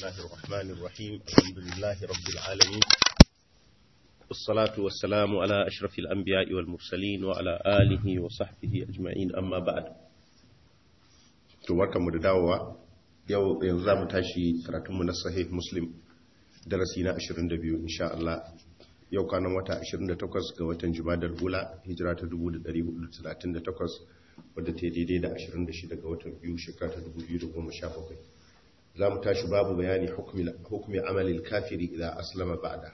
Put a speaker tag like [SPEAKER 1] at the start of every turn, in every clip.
[SPEAKER 1] الله الرحمن الرحيم الحمد لله رب العالمين والصلاة والسلام على أشرف الأنبياء والمرسلين وعلى آله وصحبه أجمعين أما بعد تبارك مدداوة yau yanzu za mu tashi karatunmu na sahih muslim darasi na 22 insha Allah yau kwanan wata 28 ga watan jumadar hula hijira ta 1438 wadda ta daidai da 26 ga watan biyu shekara ta 2017 za mu tashi babu bayani hukumi amalin kafiri idan aslama ba'da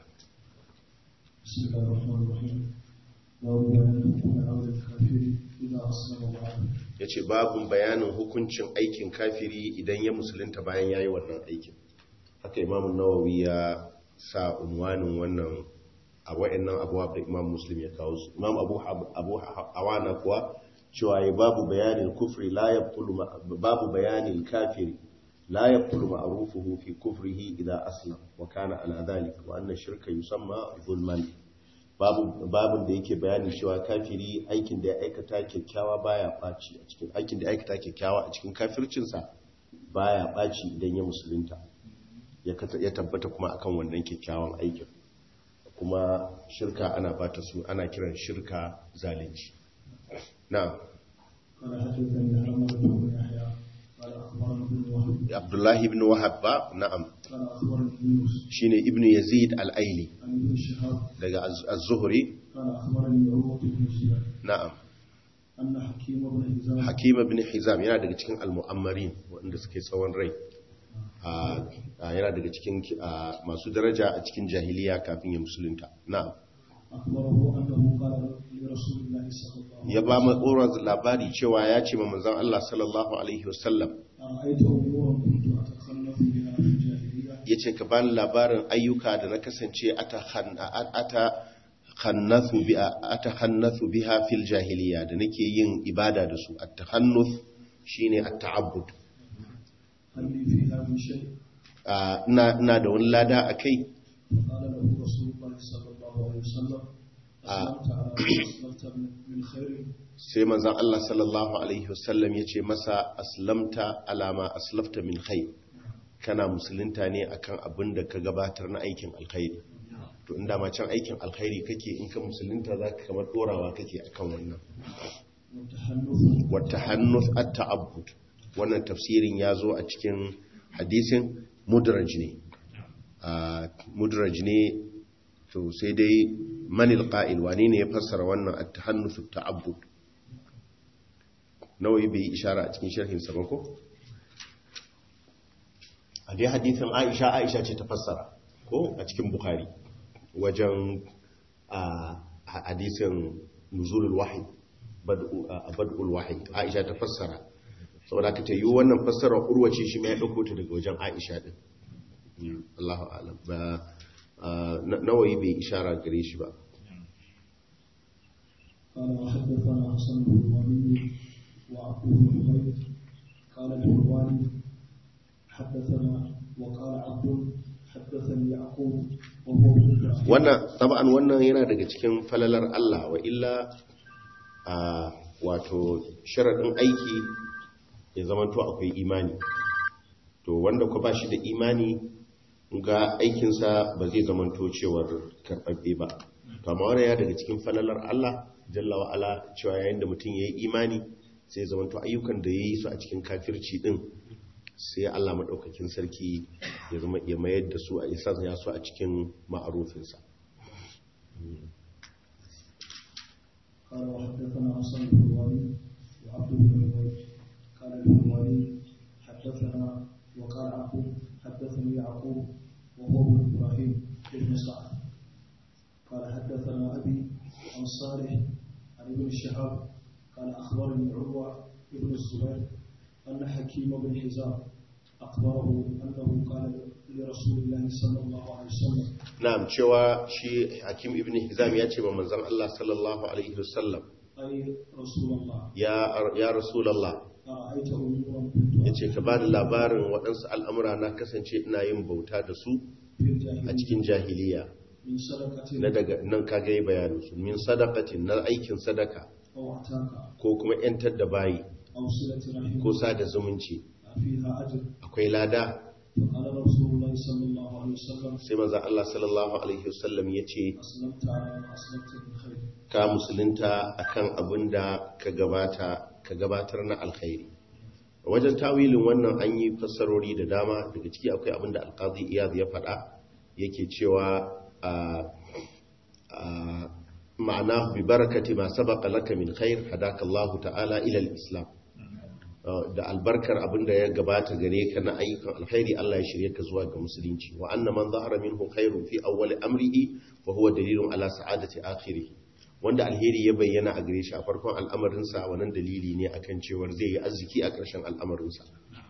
[SPEAKER 2] بسم الله الرحمن الرحيم باب بيان حكم عمل الكافر إذا أسلم بعد
[SPEAKER 1] ya ce babun bayanin hukuncin aikin kafiri idan ya musulunta bayan ya yi wannan aikin haka imamun nawawi ya sa unwanin wannan a wa'annan abuwa da imam muslim ya kawo su imam abu abu hawana kuwa cewa ya babu bayanin kufri la yabtulu ma- babu bayanin kafiri la yabtulu ma'rufuhu fi kufrihi idza aslam wa kana ala dhalik wa anna shirka yusamma zulman babu babun da yake bayanin cewa kafiri aikin da ya aikata kyakkyawa baya ɓaci a cikin aikin da ya aikata kyakkyawa a cikin kafircinsa baya ɓaci idan ya musulunta ya kata- ya tabbata kuma akan wannan kyakkyawan aikin kuma shirka ana bata su ana kiran shirka zalunci na
[SPEAKER 2] قال حدثني حرمة بن يحيى قال أخبرنا ابن وهب
[SPEAKER 1] abdullahi ibn wahab ba na'am
[SPEAKER 2] قال أخبرني يونس
[SPEAKER 1] shine ibn yazid al-aili
[SPEAKER 2] عن ابن شهاب
[SPEAKER 1] daga Az- az-zuhri
[SPEAKER 2] قال أخبرني عروة بن الزبير
[SPEAKER 1] na'am
[SPEAKER 2] أن حكيم بن هزام
[SPEAKER 1] hakim ibn hizam yana daga cikin al-mu'ammarin waɗanda suke tsawon rai a a- yana daga cikin a, masu daraja a cikin jahiliya kafin ya musulunta na'am
[SPEAKER 2] أخبره أنه قال لرسول الله صلى الله عليه
[SPEAKER 1] ya ba mu tsoron labari cewa ya ce ma manzon Allah sallallahu alaihi wasallam
[SPEAKER 2] أرأيت أمورا كنت أتخلف بها في الجاهلية
[SPEAKER 1] yace ka bani labarin ayyuka da na kasance ata khan- a- ata khannathu bi ata khannathu biha fil jahiliya da nake yin ibada da su at-takhannuth shine at-ta'abbud
[SPEAKER 2] هل لي فيها من شيء
[SPEAKER 1] a, ina ina da wani lada akai
[SPEAKER 2] فقال له رسول الله صلى الله عليه وسلم أسلمت على ما أسلمت من- من خير
[SPEAKER 1] sai manzon Allah sallallahu alaihi wasallam ya ce masa aslamta alama aslafta min khair kana musulunta ne akan abin da ka gabatar na aikin alkhairi to inda ma can aikin alkhairi kake in ka musulunta zaka kamar dorawa kake akan wannan
[SPEAKER 2] والتحنث
[SPEAKER 1] wata hannus at-ta'abbud wannan tafsirin ya zo a cikin hadisin mudraj ne a mudraj ne to sai dai manil qa'il wani ne ya fassara wannan at-tahannus at-ta'abbud nawayi bai yi ishara a cikin sharhin sa ba ko a dai hadisin Aisha Aisha ce ta fassara ko a cikin Bukhari wajen a hadisin nuzulul wahyi bad'u a bad'ul wahyi Aisha ta fassara saboda ka tayi wannan fassarar urwace shi ma ya dauko ta daga wajen Aisha din Mm, Allahu a'lam ba a, na- nawayi bai ishara gare shi ba
[SPEAKER 2] قال وحدثنا حسن بن الوليد وعبد بن حميد قال الحلواني حدثنا وقال عبد حدثني يعقوب وهو ابن إبراهيم
[SPEAKER 1] wannan taban wannan yana daga cikin falalar Allah wa illa a wato sharadin aiki ya zamanto akwai imani to wanda ku ba shi da imani ga aikinsa ba zai zamanto cewar karɓaɓɓe ba to amma wannan ya daga cikin falalar Allah jalla wa ala cewa yayin da mutum ya yi imani sai zamanto ayyukan da ya yi su a cikin kafirci din sai Allah maɗaukakin sarki ya zama ya mayar da su a isa ya su a cikin ma'arufinsa
[SPEAKER 2] قال وحدثنا حسن بن الوليد وعبد بن حميد قال الحلواني حدثنا وقال عبد حدثني يعقوب وهو ابن ابراهيم بن سعد قال حدثنا ابي عن صالح عن ابن شهاب قال اخبرني عروه بن الزبير ان حكيم بن حزام اخبره انه قال لرسول الله صلى الله عليه وسلم
[SPEAKER 1] na'am cewa shi hakim ibn hizam ya ce ba manzon Allah sallallahu alaihi wasallam
[SPEAKER 2] اي رسول الله
[SPEAKER 1] ya ya rasulullah
[SPEAKER 2] ارايت امورا كنت
[SPEAKER 1] yace ka bani labarin waɗansu al'amura na kasance ina yin bauta da su
[SPEAKER 2] في
[SPEAKER 1] a
[SPEAKER 2] الجاهليه
[SPEAKER 1] cikin jahiliya
[SPEAKER 2] من صدقه
[SPEAKER 1] na daga nan kaga yi bayanin su min sadaqatin na aikin sadaka
[SPEAKER 2] أو اعتاق
[SPEAKER 1] ko kuma yantar da bayi
[SPEAKER 2] أو صلة رحم
[SPEAKER 1] ko sada zumunci
[SPEAKER 2] فيها أجر
[SPEAKER 1] akwai lada
[SPEAKER 2] فقال رسول الله صلى الله عليه وسلم
[SPEAKER 1] sai manzon Allah sallallahu alaihi wasallam yace
[SPEAKER 2] أسلمت على ما أسلمت من خير
[SPEAKER 1] ka musulunta akan abin da ka gabata ka gabatar na alkhairi wajen tawilin wannan an yi fassarori da dama daga ciki akwai abin da alkazi iyad ya faɗa yake cewa a ma'ana bi barakati ma sabaqa laka min khair hadaka Allah ta'ala ila al-islam da albarkar abin da ya gabata gare ka na ayyukan alkhairi Allah ya shirye ka zuwa ga musulunci wa anna man zahara minhu khairun fi awwal amrihi fa huwa dalilun ala sa'adati akhirih wanda alheri ya bayyana a gare shi a farkon al'amarinsa wannan dalili ne akan cewar zai yi arziki a ƙarshen al'amarinsa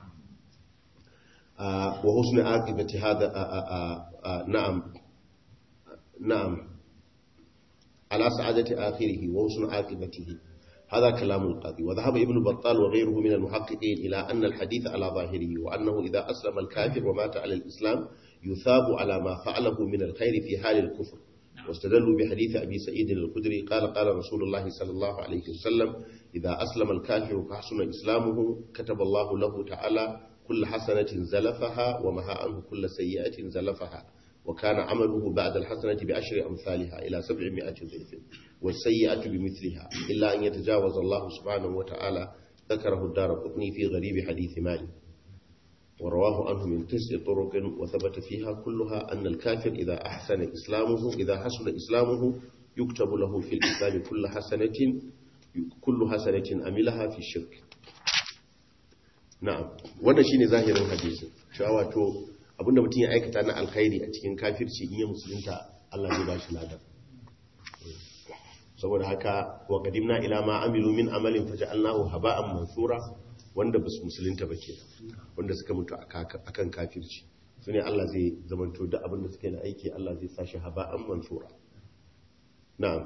[SPEAKER 1] wa husni aqibati hada na'am na'am ala sa'adati akhirih wa husni aqibatihi هذا كلام القاضي وذهب ابن بطال وغيره من المحققين إلى أن الحديث على ظاهره وأنه إذا أسلم الكافر ومات على الإسلام يثاب على ما فعله من الخير في حال الكفر واستدلوا بحديث أبي سعيد الخدري قال قال رسول الله صلى الله عليه وسلم إذا أسلم الكافر فحسن إسلامه كتب الله له تعالى كل حسنة زلفها ومها عنه كل سيئة زلفها وكان عمله بعد الحسنة بعشر أمثالها إلى سبعمائة ضعف والسيئة بمثلها إلا أن يتجاوز الله سبحانه وتعالى ذكره الدار قطني في غريب حديث مالك ورواه عنه من تسع طرق وثبت فيها كلها أن الكافر إذا أحسن إسلامه إذا حسن إسلامه يكتب له في الإسلام كل حسنة كل حسنة أملها في الشرك نعم wannan shine zahirin hadisin cewa wato abinda mutum ya aikata na alkhairi a cikin kafirci in ya musulunta Allah zai bashi ladan saboda haka wa qadimna ila ma amilu min amalin faja'alnahu haba'an mansura wanda basu musulunta ba ke wanda suka mutu akan kafirci su ne Allah zai zamanto da abinda suka yi na aiki Allah zai sashi haba'an mansura na'am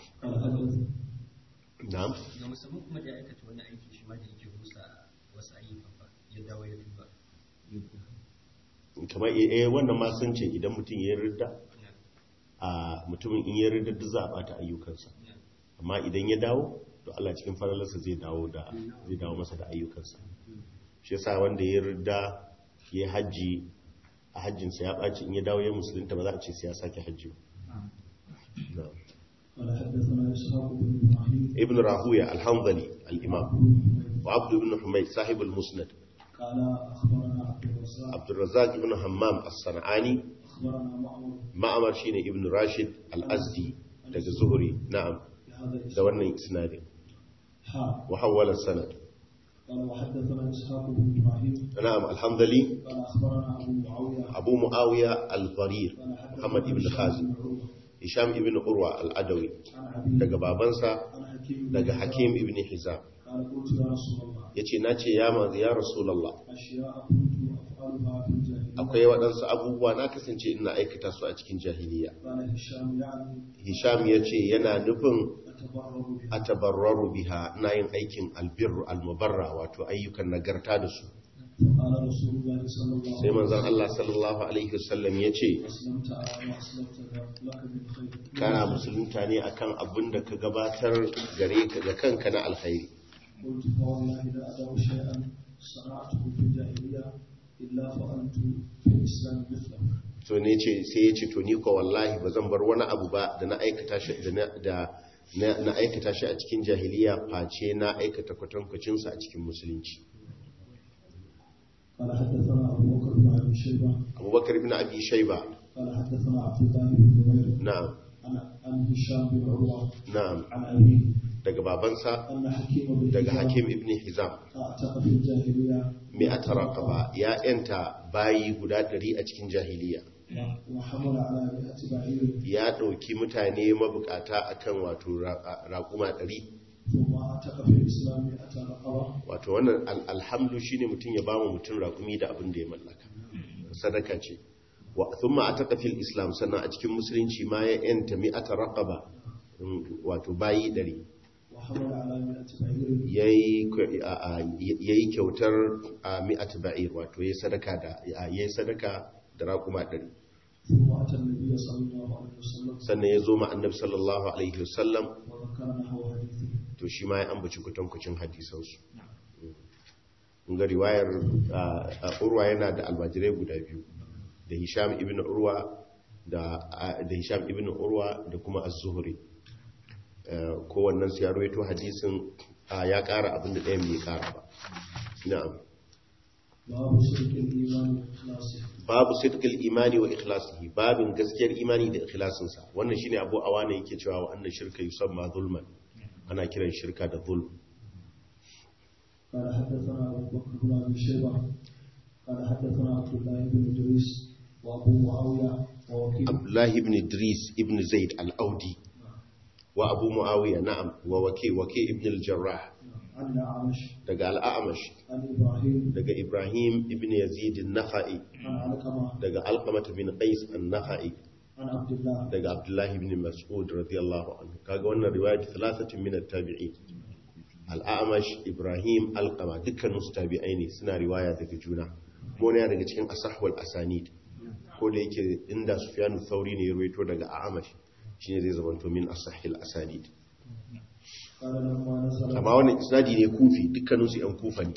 [SPEAKER 1] na'am
[SPEAKER 3] ga musamman kuma da ya aikata wani aiki shi ma da yake rusa wasu ayyukan ba ya dawo ya tuba
[SPEAKER 1] kamar eh wannan ma sun ce idan mutum ya ridda a mutumin in ya ridda duk za a bata ayyukansa amma idan ya dawo to Allah cikin faralarsa zai dawo da zai dawo masa da ayyukansa shi yasa wanda ya ridda ya haji a hajjinsa ya ɓaci in ya dawo ya musulunta ba za a ce sai ya sake hajji ba
[SPEAKER 2] قال حدثنا إسحاق بن إبراهيم
[SPEAKER 1] ibn rahuya alhamdali al-imam wa abd ibn humayd sahib al-musnad
[SPEAKER 2] قال أخبرنا عبد الرزاق
[SPEAKER 1] abd الرزاق ibn hammam as-sanani
[SPEAKER 2] أخبرنا معمر
[SPEAKER 1] ma'amar shine ibn rashid al-azdi daga zuhri na'am
[SPEAKER 2] بهذا
[SPEAKER 1] da
[SPEAKER 2] الإسناد
[SPEAKER 1] wannan isnadin
[SPEAKER 2] حا
[SPEAKER 1] wa hawwala sanad
[SPEAKER 2] قال وحدثنا إسحاق بن إبراهيم
[SPEAKER 1] na'am alhamdali
[SPEAKER 2] قال أخبرنا أبو معاوية
[SPEAKER 1] abu muawiya al-farir
[SPEAKER 2] قال حدثنا
[SPEAKER 1] muhammad ibn
[SPEAKER 2] هشام
[SPEAKER 1] khazim
[SPEAKER 2] بن عروة
[SPEAKER 1] hisham ibn urwa al-adawi
[SPEAKER 2] عن أبيه
[SPEAKER 1] daga babansa
[SPEAKER 2] عن حكيم بن
[SPEAKER 1] daga
[SPEAKER 2] حزام.
[SPEAKER 1] hakim ibn hizam
[SPEAKER 2] قال قلت يا رسول الله
[SPEAKER 1] yace nace ya manzo ya rasulullah
[SPEAKER 2] أشياء كنت أفعلها في الجاهلية
[SPEAKER 1] akwai waɗansu abubuwa na kasance ina aikata su a cikin jahiliya
[SPEAKER 2] قال هشام يعني
[SPEAKER 1] hisham yace yana nufin
[SPEAKER 2] أتبرر بها
[SPEAKER 1] a tabarraru biha na yin aikin albirru almubarra wato ayyukan nagarta da su
[SPEAKER 2] فقال رسول الله صلى الله
[SPEAKER 1] sai
[SPEAKER 2] عليه
[SPEAKER 1] manzon
[SPEAKER 2] وسلم
[SPEAKER 1] Allah sallallahu alaihi wasallam ya ce
[SPEAKER 2] أسلمت على ما أسلمت لك من خير
[SPEAKER 1] kana musulunta ne akan abin da ka gabatar gare ka ga kanka na alkhairi
[SPEAKER 2] قلت فوالله لا أدع شيئا صنعته في الجاهلية إلا فعلت في الإسلام مثله
[SPEAKER 1] to ne ce sai ya ce to ni ko wallahi ba zan bar wani abu ba da na aikata shi da na- da na na aikata shi a cikin jahiliya face na aikata kwatankwacin sa a cikin musulunci
[SPEAKER 2] قال حدثنا أبو بكر بن أبي شيبة
[SPEAKER 1] Abubakar ibn Abi Shayba
[SPEAKER 2] قال حدثنا عبد الله بن زبير
[SPEAKER 1] na'am
[SPEAKER 2] عن عن هشام بن عروة
[SPEAKER 1] na'am
[SPEAKER 2] عن أبيه
[SPEAKER 1] daga babansa
[SPEAKER 2] أن حكيم بن
[SPEAKER 1] daga
[SPEAKER 2] هشام
[SPEAKER 1] Hakim ibn Hizam
[SPEAKER 2] أعتق في الجاهلية
[SPEAKER 1] mi'at raqaba ya yanta bayi guda ɗari a cikin jahiliya
[SPEAKER 2] وحمل على مئة بعير
[SPEAKER 1] ya ɗauki mutane mabukata akan wato ra- raƙuma ɗari
[SPEAKER 2] ثم أعتق في الإسلام مئة رقبة
[SPEAKER 1] wato wannan al- alhamdu shine mutum ya bawa mutum raƙumi da abin da ya mallaka sadaka ce wa thumma ataka fil islam sannan a cikin musulunci ma ya yanta mi'ata raqaba mm, wato bayi ɗari
[SPEAKER 2] وحمل على مئة بعير
[SPEAKER 1] yayi k- a- a- yayi kyautar a mi'at ba'ir wato yayi sadaka da yayi sadaka da raƙuma ɗari
[SPEAKER 2] ثم أتى النبي صلى الله عليه وسلم
[SPEAKER 1] sannan ya zo ma annabi sallallahu alaihi wasallam
[SPEAKER 2] وذكر نحو حديثه
[SPEAKER 1] to shi ma ya ambaci kwatankwacin hadisansu ga riwayar a- a urwa yana da almajirai guda biyu da hisham ibn urwa da a- da hisham ibn urwa da kuma az-zuhri Eh, kowannen su ya rawaito hadisin a, ya ƙara abin da ɗayan bai ƙara ba na'am
[SPEAKER 2] باب شرك الإيمان وإخلاصه
[SPEAKER 1] babu sidqil imani wa ikhlasihi babin gaskiyar imani da ikhlasinsa wannan shine abu awana yake cewa wa annan shirka yusamma zulman ana kiran shirka da zulm
[SPEAKER 2] قال حدثنا أبو بكر بن أبي شيبة قال حدثنا عبد الله بن إدريس وأبو معاوية ووكيل
[SPEAKER 1] abdullahi ibn idris ibn zaid al-audi wa abu muawiya na'am wa waki waki ibn al-jarrah
[SPEAKER 2] عن الأعمش
[SPEAKER 1] daga al-a'mash
[SPEAKER 2] عن إبراهيم
[SPEAKER 1] daga ibrahim ibn yazid an-nakhai
[SPEAKER 2] عن علقمة
[SPEAKER 1] daga alqamah bin qais an-nakhai
[SPEAKER 2] عن عبد الله
[SPEAKER 1] daga abdullahi ibn mas'ud radiyallahu anhu kaga wannan riwayat thalathatin min at-tabi'in al-a'mash ibrahim alqama dukkanin su tabi'ai ne suna riwaya daga juna kuma ne daga cikin asahwal asanid ko da yake inda sufyanu thauri ne ya ruwaito daga a'mash shine zai zamanto min asahil asanid
[SPEAKER 2] قال لما نزلت
[SPEAKER 1] amma wannan isnadi ne kufi dukkanin su yan kufa ne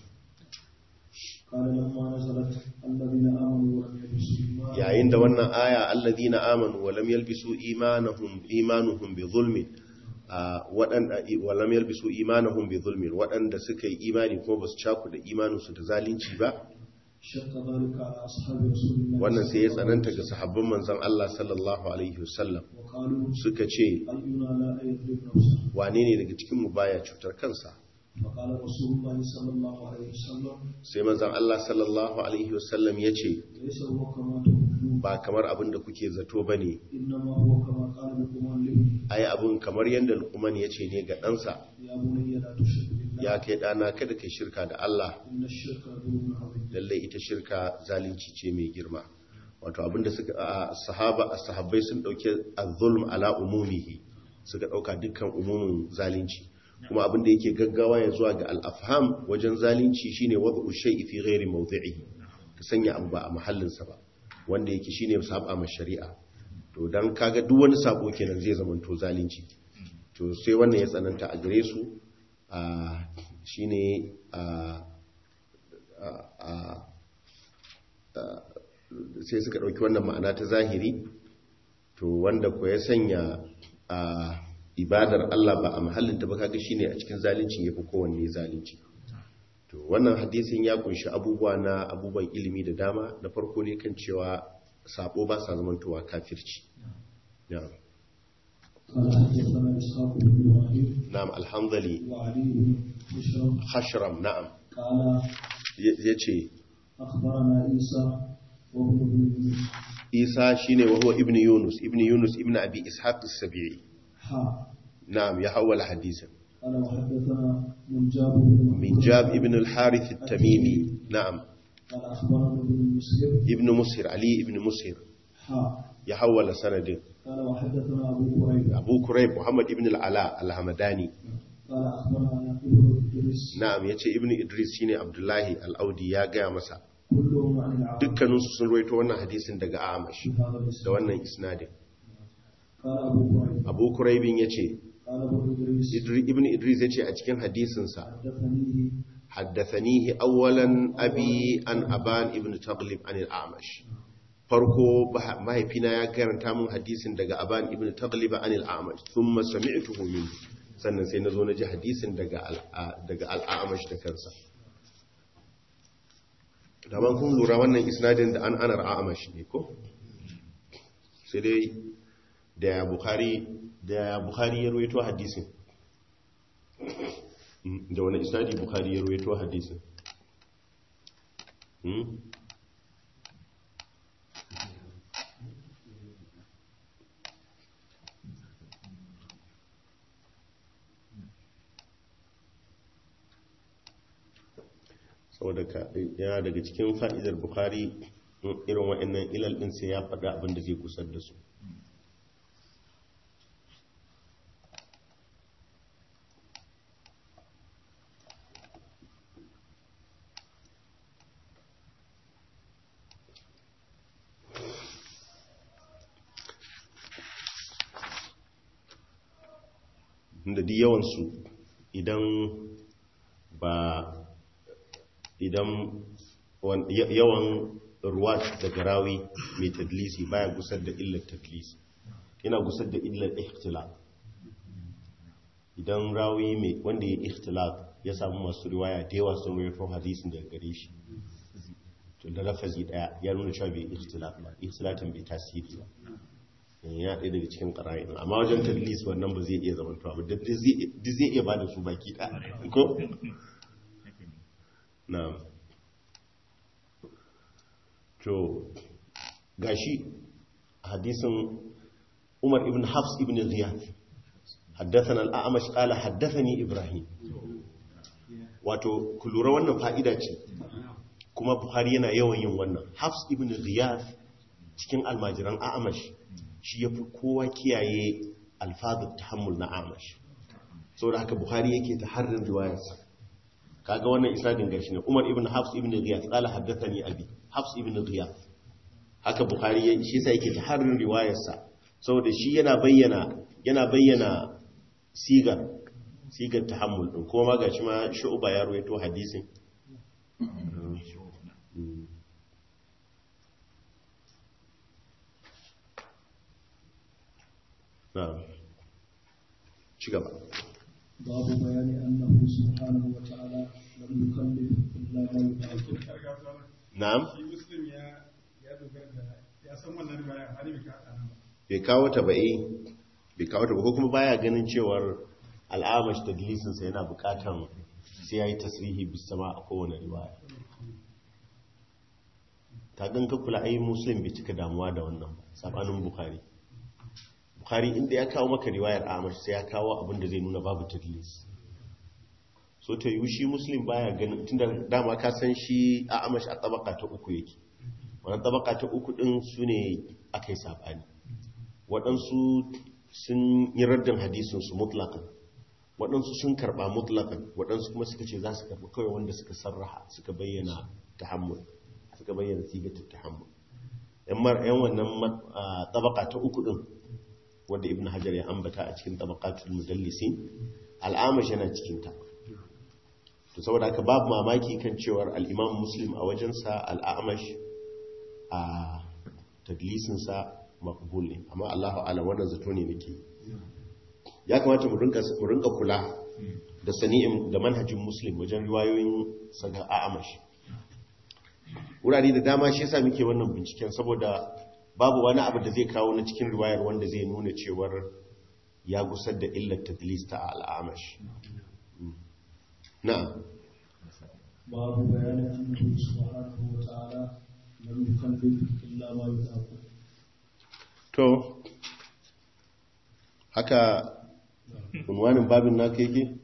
[SPEAKER 2] قال لما نزلت الذين آمنوا ولم يلبسوا إيمانهم
[SPEAKER 1] yayin da wannan aya alladhina amanu wa lam yalbisu imanahum imanuhum bi zulmin a waɗanda wa lam yalbisu imanahum bi zulmin waɗanda suka yi imani kuma basu caku da imaninsu da zalunci ba
[SPEAKER 2] شق ذلك على أصحاب رسول الله
[SPEAKER 1] wannan sai ya
[SPEAKER 2] صلى الله عليه
[SPEAKER 1] tsananta ga sahabban manzon Allah sallallahu alaihi wasallam
[SPEAKER 2] وسلم. وقالوا
[SPEAKER 1] suka ce
[SPEAKER 2] أينا لا يظلم نفسه
[SPEAKER 1] wane ne daga cikin mu baya cutar kansa
[SPEAKER 2] فقال رسول الله صلى الله عليه وسلم
[SPEAKER 1] sai manzon Allah sallallahu alaihi wasallam ya ce
[SPEAKER 2] ليس هو كما تقولون
[SPEAKER 1] ba kamar abin da kuke zato bane
[SPEAKER 2] إنما هو كما قال لقمان لابنه
[SPEAKER 1] ai abin kamar yanda Luqman ya ce ne ga ɗansa
[SPEAKER 2] يا بني لا تشرك بالله
[SPEAKER 1] ya kai ɗana kada kai shirka da Allah
[SPEAKER 2] إن الشرك ظلم عظيم
[SPEAKER 1] lallai ita shirka zalunci ce mai girma wato abinda suka a sahaba sahabbai sun dauke az-zulm ala umumihi suka dauka dukkan umumin zalunci kuma abinda yake gaggawa ya zuwa ga al-afham wajen zalunci shine wad'u shay'i fi ghairi mawdi'ihi ka sanya abu ba a mahallin sa ba wanda yake shine saba ma shari'a to dan kaga duk wani sabo kenan zai zama to zalunci to sai wannan ya tsananta a gare su a shine a a sai suka ɗauki wannan ma'ana ta zahiri to wanda ko ya sanya a ibadar Allah ba a mahallinta ba kaga shine a cikin zalunci yafi kowanne zalunci to wannan hadisin ya kunshi abubuwa na abubuwan ilimi da dama da farko ne kan cewa sabo ba sa zamantowa kafirci na'am
[SPEAKER 2] قال حدثنا إسحاق بن إبراهيم
[SPEAKER 1] na'am alhamdali
[SPEAKER 2] وعلي بن بشر
[SPEAKER 1] hashram na'am
[SPEAKER 2] قال
[SPEAKER 1] yace
[SPEAKER 2] أخبرنا عيسى وابن بن يونس
[SPEAKER 1] Isa shine wa huwa ibnu Yunus ibnu Yunus ibnu Abi Ishaq as-Sabi'i
[SPEAKER 2] حا
[SPEAKER 1] na'am ya hawala hadisin
[SPEAKER 2] قال وحدثنا منجاب بن
[SPEAKER 1] من جاب ابن الحارث التميمي نعم
[SPEAKER 2] قال أخبرنا ابن المسلم
[SPEAKER 1] ابن مسهر علي ابن مسهر
[SPEAKER 2] حا
[SPEAKER 1] يحول سند
[SPEAKER 2] قال وحدثنا أبو قريب
[SPEAKER 1] أبو كريب محمد ابن العلاء الحمداني
[SPEAKER 2] قال أخبرنا ابن إدريس
[SPEAKER 1] نعم يتي ابن إدريس شيني عبد الله الأودي يا gaya masa
[SPEAKER 2] كلهم عن العام
[SPEAKER 1] dukkaninsu sun ruwaito wannan hadisin daga Amash
[SPEAKER 2] في هذا
[SPEAKER 1] da
[SPEAKER 2] الإسناد
[SPEAKER 1] wannan isnadin
[SPEAKER 2] قال أبو قريب
[SPEAKER 1] Abu Kuraibin yace
[SPEAKER 2] قال ابن إدريس
[SPEAKER 1] Idri- ibn Idris yace a cikin hadisinsa
[SPEAKER 2] حدثنيه
[SPEAKER 1] haddathanihi awwalan abi an aban ibn Taghlib an al-Amash farko bah- mahaifina ya karanta mun hadisin daga aban ibn Taghlib an al-Amash thumma sami'tuhu minhu sannan sai nazo naji hadisin daga al- daga al-Amash da kansa daban kun lura wannan isnadin da an anar Amash ne ko sai dai da Bukhari da Bukhari ya ruwaito hadisin Mm, da wani isnadi Bukhari ya ruwaito hadisin Hmm? saboda ka yana daga cikin fa'idar Bukhari mm, irin wa'annan ilal ɗin sai ya faɗa abin da zai kusar da su da duk yawansu idan ba idan wan- ya- yawan ruwa daga rawi mai tadlisi baya gusar da illar tadlisi yana gusar da illar ikhtilaf idan rawi mai wanda ya ikhtilaf ya samu masu riwaya da yawa sun rawaito hadisin daga gare shi to da lafazi daya ya nuna cewa bai ikhtilaf ba ikhtilafin bai tasiri ba ya ɗaya daga cikin ƙara'in amma wajen tadlis wannan ba zai iya zama tuwa ba duk zai iya ba da su baki ɗaya ko? na to gashi hadisin umar ibn hafs ibn ziyad حدثنا الأعمش قال حدثني إبراهيم wato ku lura wannan fa'ida ce kuma buhari yana yawan yin wannan hafs ibn ziyad cikin almajiran a'amash shi ya fi kowa kiyaye alfazar tahammul na a'amash sau da haka buhari yake ta harin riwayarsa kaga wannan isadin gashi ne umar ibn hafs ibn ziyad qala haddathani abi hafs ibn ziyad haka buhari ya shi sai yake ta harin riwayarsa saboda shi yana bayyana yana bayyana sigar sigar tahammul din kuma gashi ma shu'ba ya rawaito hadisin na'am ci gaba
[SPEAKER 2] باب بيان أنه سبحانه وتعالى لم يكلف إلا ما يطاق
[SPEAKER 1] na'am
[SPEAKER 4] shi muslim ya ya dogara da ya san wannan riwaya amma bai ka nan ba
[SPEAKER 1] bai kawo ta ba eh bai kawo ta ba ko kuma baya ganin cewar al'amash tadlisinsa yana bukatan sai ya yi tasrihi bisama a kowane riwaya ta gan ka kula ai muslim bai cika damuwa da wannan ba sabanin bukhari bukhari inda ya kawo maka riwayar amash sai ya kawo abin da zai nuna babu tadlis so ta yi shi muslim baya ganin tunda dama ka san shi a amash a tabaka ta uku yake wannan tabaka ta uku din su ne aka yi sabani waɗansu sun yi raddin hadisinsu mutlakan waɗansu sun karɓa mutlakan waɗansu kuma suka ce za su karɓi kawai wanda suka sarraha suka bayyana tahammul suka bayyana sigatar tahammul yan mar yan wannan ma- a, tabaka ta uku din wanda ibn hajar ya ambata a cikin tabaqatul mudallisin al'amash yana cikin ta to saboda haka babu mamaki kan cewar al-imam muslim a wajensa al'amash a tadlisinsa makbul ne amma Allahu alam wannan zato ne nake ya kamata mu rinka mu rinka kula da sani'in da manhajin muslim wajen riwayoyin saga a'amash wurare da dama shi yasa muke wannan binciken saboda babu wani abu da zai kawo na cikin riwayar wanda zai nuna cewar ya gusar da illar tadlis ta al'amash na'am
[SPEAKER 2] باب بيان أنه سبحانه وتعالى لم يكلف إلا ما يطاق
[SPEAKER 1] to haka unwanin babin naka yake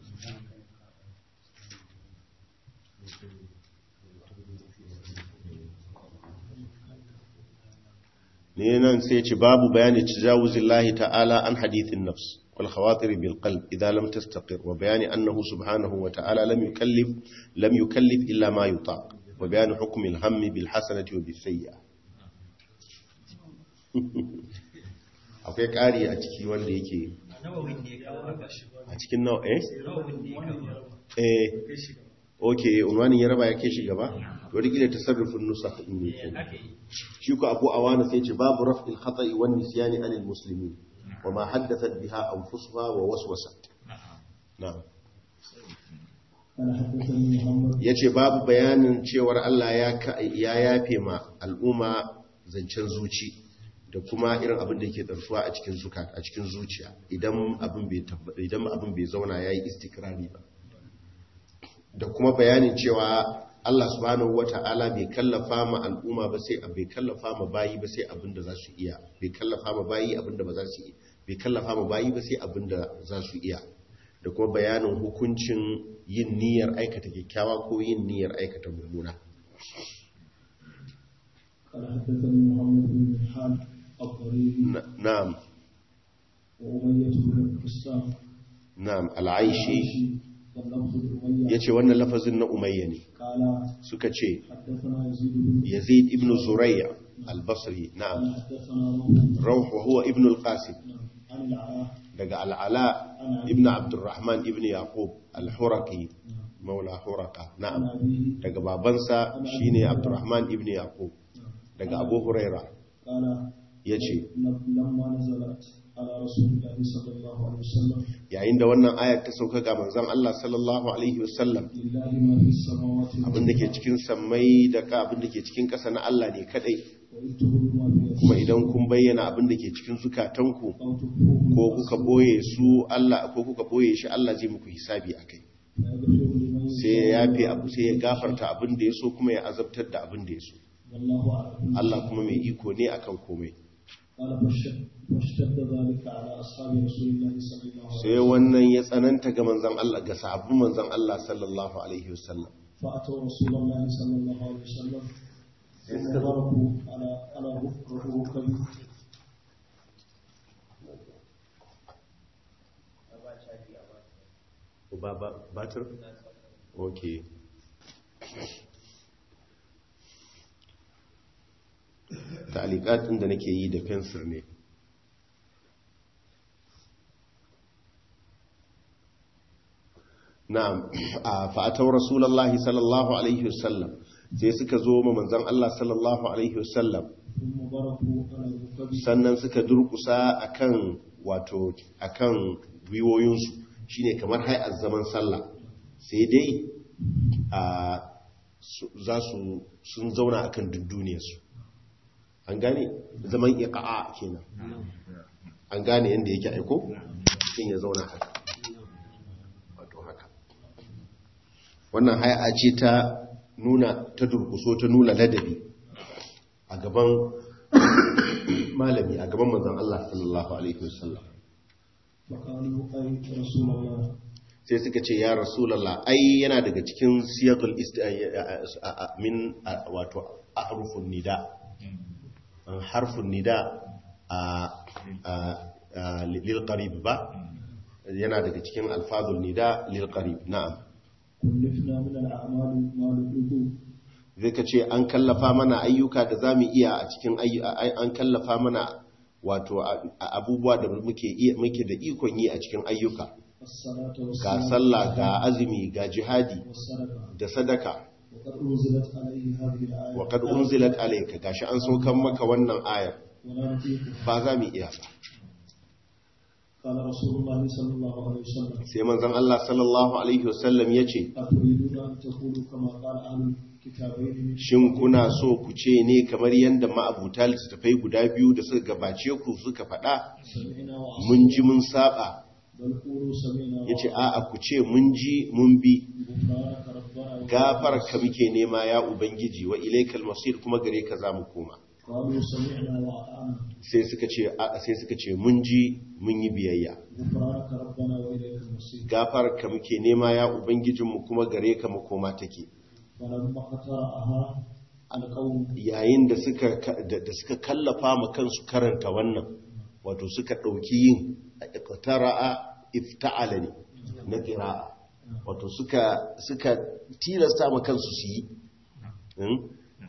[SPEAKER 1] ne nan sai ce babu bayani tajawuzillahi ta'ala an hadithin nafs wal khawatir bil qalb idza lam tastaqir wa bayani annahu subhanahu wa ta'ala lam yukallif lam yukallif illa ma yutaq wa bayani hukm al hammi bil hasanati wa bis sayyi'ah akwai ƙari a ciki wanda yake
[SPEAKER 3] nawawin da ya kawo haka
[SPEAKER 1] a cikin nawa eh
[SPEAKER 3] nawawin da ya kawo
[SPEAKER 1] eh okay unwanin ya raba ya kai shi gaba to da kila tasarrufin nusakh din ne ke
[SPEAKER 3] aka yi
[SPEAKER 1] shi ko abu awana sai ce babu raf'il khata'i wan nisyani anil muslimin wa ma haddathat biha anfusuha wa waswasat na'am
[SPEAKER 2] قال حدثني محمد
[SPEAKER 1] yace babu bayanin cewar Allah ya ka- ya yafe ma al'umma zancen zuci da kuma irin abin da yake tsarsuwa a cikin zuka a cikin zuciya idan abin bai tabba- idan abin bai zauna yayi istikrari ba da kuma bayanin cewa Allah subhanahu wata'ala bai kallafa ma al'umma ba sai bai kallafa ma bayi ba sai abin da za su iya bai kallafa ma bayi abin da ba za su iya bai kallafa ma bayi ba sai abin da za su iya da kuma bayanin hukuncin yin niyyar aikata kyakkyawa ko yin niyyar aikata mummuna
[SPEAKER 2] قال حدثني محمد بن ملحان الضريري
[SPEAKER 1] Na- na'am
[SPEAKER 2] وأمية بن قسام
[SPEAKER 1] na'am al'aishi
[SPEAKER 2] واللفظ الأمية
[SPEAKER 1] yace wannan lafazin na umayya ne
[SPEAKER 2] قال
[SPEAKER 1] suka ce
[SPEAKER 2] حدثنا يزيد بن
[SPEAKER 1] yazid ibn zurayya al-basri na'am
[SPEAKER 2] حدثنا روح
[SPEAKER 1] rawh wa huwa ibn al-qasim
[SPEAKER 2] عن العلاء
[SPEAKER 1] daga al'ala ibn abdurrahman ibn yaqub al-huraqi maula huraka
[SPEAKER 2] عن
[SPEAKER 1] na'am
[SPEAKER 2] أبيه
[SPEAKER 1] daga babansa shine abdurrahman ibn yaqub daga abu huraira
[SPEAKER 2] قال
[SPEAKER 1] yace
[SPEAKER 2] لما نزلت على رسول الله صلى الله عليه وسلم
[SPEAKER 1] yayin da wannan ayar ta sauka ga manzon Allah sallallahu alaihi wasallam
[SPEAKER 2] لله ما في السماوات
[SPEAKER 1] abin da ke cikin sammai da ka abin da ke cikin ƙasa na Allah ne kadai
[SPEAKER 2] وإن تبدوا ما في
[SPEAKER 1] kuma
[SPEAKER 2] أنفسكم
[SPEAKER 1] idan kun bayyana abin da ke cikin zukatanku
[SPEAKER 2] أو تخفوه
[SPEAKER 1] ko kuka boye su Allah ko kuka boye shi Allah zai muku hisabi akai
[SPEAKER 2] فيغفر لمن
[SPEAKER 1] sai ya
[SPEAKER 2] يشاء
[SPEAKER 1] yafe abu sai ya gafarta abin da ya so kuma ya azabtar da abin da ya so
[SPEAKER 2] والله أعلم
[SPEAKER 1] Allah kuma mai iko ne akan komai
[SPEAKER 2] قال فاشتد فاشتد ذلك على أصحاب رسول الله صلى الله عليه
[SPEAKER 1] sai
[SPEAKER 2] وسلم
[SPEAKER 1] wannan ya tsananta ga manzon Allah ga sahabban manzon Allah sallallahu alaihi wasallam
[SPEAKER 2] فأتوا رسول الله صلى الله عليه وسلم ثم ضربوا على على ركبه
[SPEAKER 1] ba ba batir okay ta'aliqat din da nake yi da fensir ne na'am fa'atau rasulullahi sallallahu alaihi wasallam sai suka zo ma manzon Allah sallallahu alaihi wasallam
[SPEAKER 2] ثم ضربوا على ركبه
[SPEAKER 1] sannan suka durkusa akan wato akan gwiwoyinsu shine kamar hay'ar zaman sallah sai dai a su- za su sun zauna akan dunduniyarsu an gane zaman iqa'a kenan an gane yadda yake aiko sun ya zauna haka wato haka wannan hay'a ce ta nuna ta durkuso ta nuna ladabi a gaban malami a gaban manzon Allah sallallahu alaihi wasallam
[SPEAKER 2] فقالوا أي رسول الله
[SPEAKER 1] sai suka ce ya rasulallah ai yana daga cikin siyaqul ist- min wato harfun nida harfun nida a lil qarib ba yana daga cikin alfazul nida lil qarib na'am
[SPEAKER 2] كلفنا من الأعمال ما نطيق
[SPEAKER 1] zai ka ce an kallafa mana ayyuka da za mu iya a cikin ayyu- ai- an kallafa mana wato a- a- abubuwa da muke iya- muke da ikon yi a cikin ayyuka
[SPEAKER 2] الصلاة
[SPEAKER 1] ga
[SPEAKER 2] والصلاة
[SPEAKER 1] sallah ga azumi ga jihadi
[SPEAKER 2] والصدقة
[SPEAKER 1] da sadaka
[SPEAKER 2] وقد أنزلت عليه هذه الآية
[SPEAKER 1] wa kad unzilat alayka gashi an saukan maka wannan ayar
[SPEAKER 2] ولا نطيق
[SPEAKER 1] ba za mu iya ba
[SPEAKER 2] قال رسول الله صلى الله عليه وسلم
[SPEAKER 1] sai manzon Allah sallallahu alaihi wasallam yace
[SPEAKER 2] أتريدون أن تقولوا كما قال أهل الكتابين من
[SPEAKER 1] shin kuna so ku ce ne kamar yanda ma'abuta littattafai guda biyu da suka gabace ku suka faɗa
[SPEAKER 2] سمعنا وعصينا
[SPEAKER 1] mun ji mun saba
[SPEAKER 2] بل قولوا سمعنا
[SPEAKER 1] yace a'a ku ce mun ji mun bi
[SPEAKER 2] غفرانك ربنا
[SPEAKER 1] gafar ka muke nema ya ubangiji wa ilaikal masir kuma gare ka za mu koma
[SPEAKER 2] قالوا سمعنا وأطعنا
[SPEAKER 1] sai suka ce a'a sai suka ce mun ji mun yi biyayya
[SPEAKER 2] غفرانك ربنا وإليك المصير
[SPEAKER 1] gafar ka muke nema ya ubangijinmu kuma gare ka makoma take
[SPEAKER 2] فلما قطعها القوم
[SPEAKER 1] yayin da suka da da suka kallafa ma kansu karanta wannan wato suka ɗauki yin iqtara'a ifta'ala ne na qira'a wato suka suka tilasta ma kansu su yi Hmm?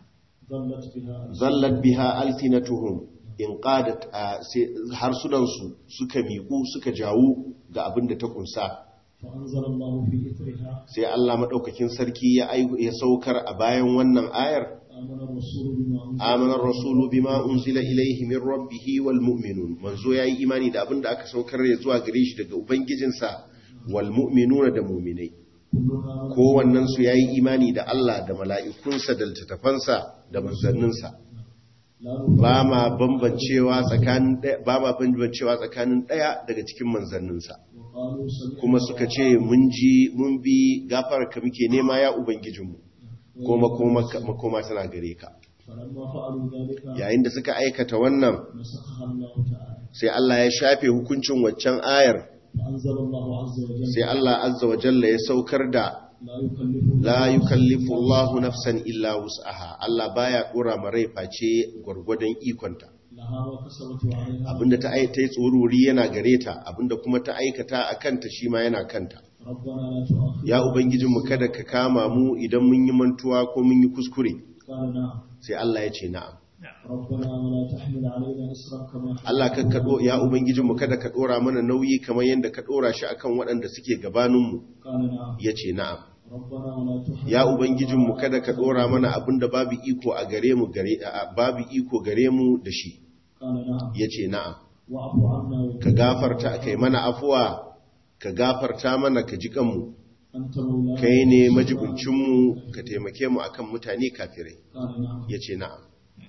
[SPEAKER 2] ظلت بها
[SPEAKER 1] zallat biha altinatuhum in qadat a- sai harsunansu suka miƙu suka jawo ga abin da ta kunsa
[SPEAKER 2] فأنزل الله في إثرها
[SPEAKER 1] sai Allah madaukakin sarki ya ai- ya saukar a bayan wannan ayar
[SPEAKER 2] آمن الرسول بما أنزل
[SPEAKER 1] amana ar-rasulu bima unzila ilayhi min rabbih wal mu'minun manzo yayi imani da abin da aka saukar ya zuwa gare shi daga ubangijinsa wal mu'minuna da mu'minai
[SPEAKER 2] كلنا
[SPEAKER 1] kowannen su yayi imani da Allah da mala'ikunsa da littattafansa da manzanninsa
[SPEAKER 2] لا نفرق
[SPEAKER 1] ba ma bambancewa tsakanin ɗaya- ba ma bambancewa tsakanin ɗaya daga cikin manzanninsa
[SPEAKER 2] وقالوا سمعنا
[SPEAKER 1] kuma suka ce mun ji mun bi gafar ka muke nema ya ubangijinmu ko makoma makoma tana gare ka
[SPEAKER 2] فلما فعلوا ذلك
[SPEAKER 1] yayin da suka aikata wannan
[SPEAKER 2] نسخها الله تعالى
[SPEAKER 1] sai Allah ya shafe hukuncin waccan ayar
[SPEAKER 2] فأنزل الله عز وجل
[SPEAKER 1] sai Allah azza wa jalla ya saukar da
[SPEAKER 2] لا يكلف
[SPEAKER 1] la yukallifu Allahu nafsan illa wus'aha Allah baya dora ma rai face gwargwadon ikonta
[SPEAKER 2] لها ما كسبت وعليها
[SPEAKER 1] abinda ta ai ta yi tsoruri yana gare ta abinda kuma ta aikata a kanta shi ma yana kanta
[SPEAKER 2] ربنا لا تؤاخذنا
[SPEAKER 1] ya ubangijinmu kada ka kama mu idan mun yi mantuwa ko mun yi kuskure
[SPEAKER 2] قال نعم
[SPEAKER 1] sai Allah ya ce na'am
[SPEAKER 2] ربنا ولا تحمل علينا إصرا كما حملت
[SPEAKER 1] Allah ka kado ya ubangijinmu kada ka dora mana nauyi kamar yadda ka dora shi akan waɗanda suke gabaninmu
[SPEAKER 2] قال نعم
[SPEAKER 1] ya ce na'am
[SPEAKER 2] ربنا ولا تحمل
[SPEAKER 1] ya ubangijinmu kada ka dora mana abinda babu iko a gare mu gare a- babu iko gare mu da shi
[SPEAKER 2] قال نعم
[SPEAKER 1] yace na'am
[SPEAKER 2] واعف عنا
[SPEAKER 1] ka gafarta kai mana afuwa ka gafarta mana ka ji kanmu
[SPEAKER 2] أنت مولانا
[SPEAKER 1] kai ne majibincinmu ka taimake mu akan mutane kafirai
[SPEAKER 2] قال نعم
[SPEAKER 1] ya ce na'am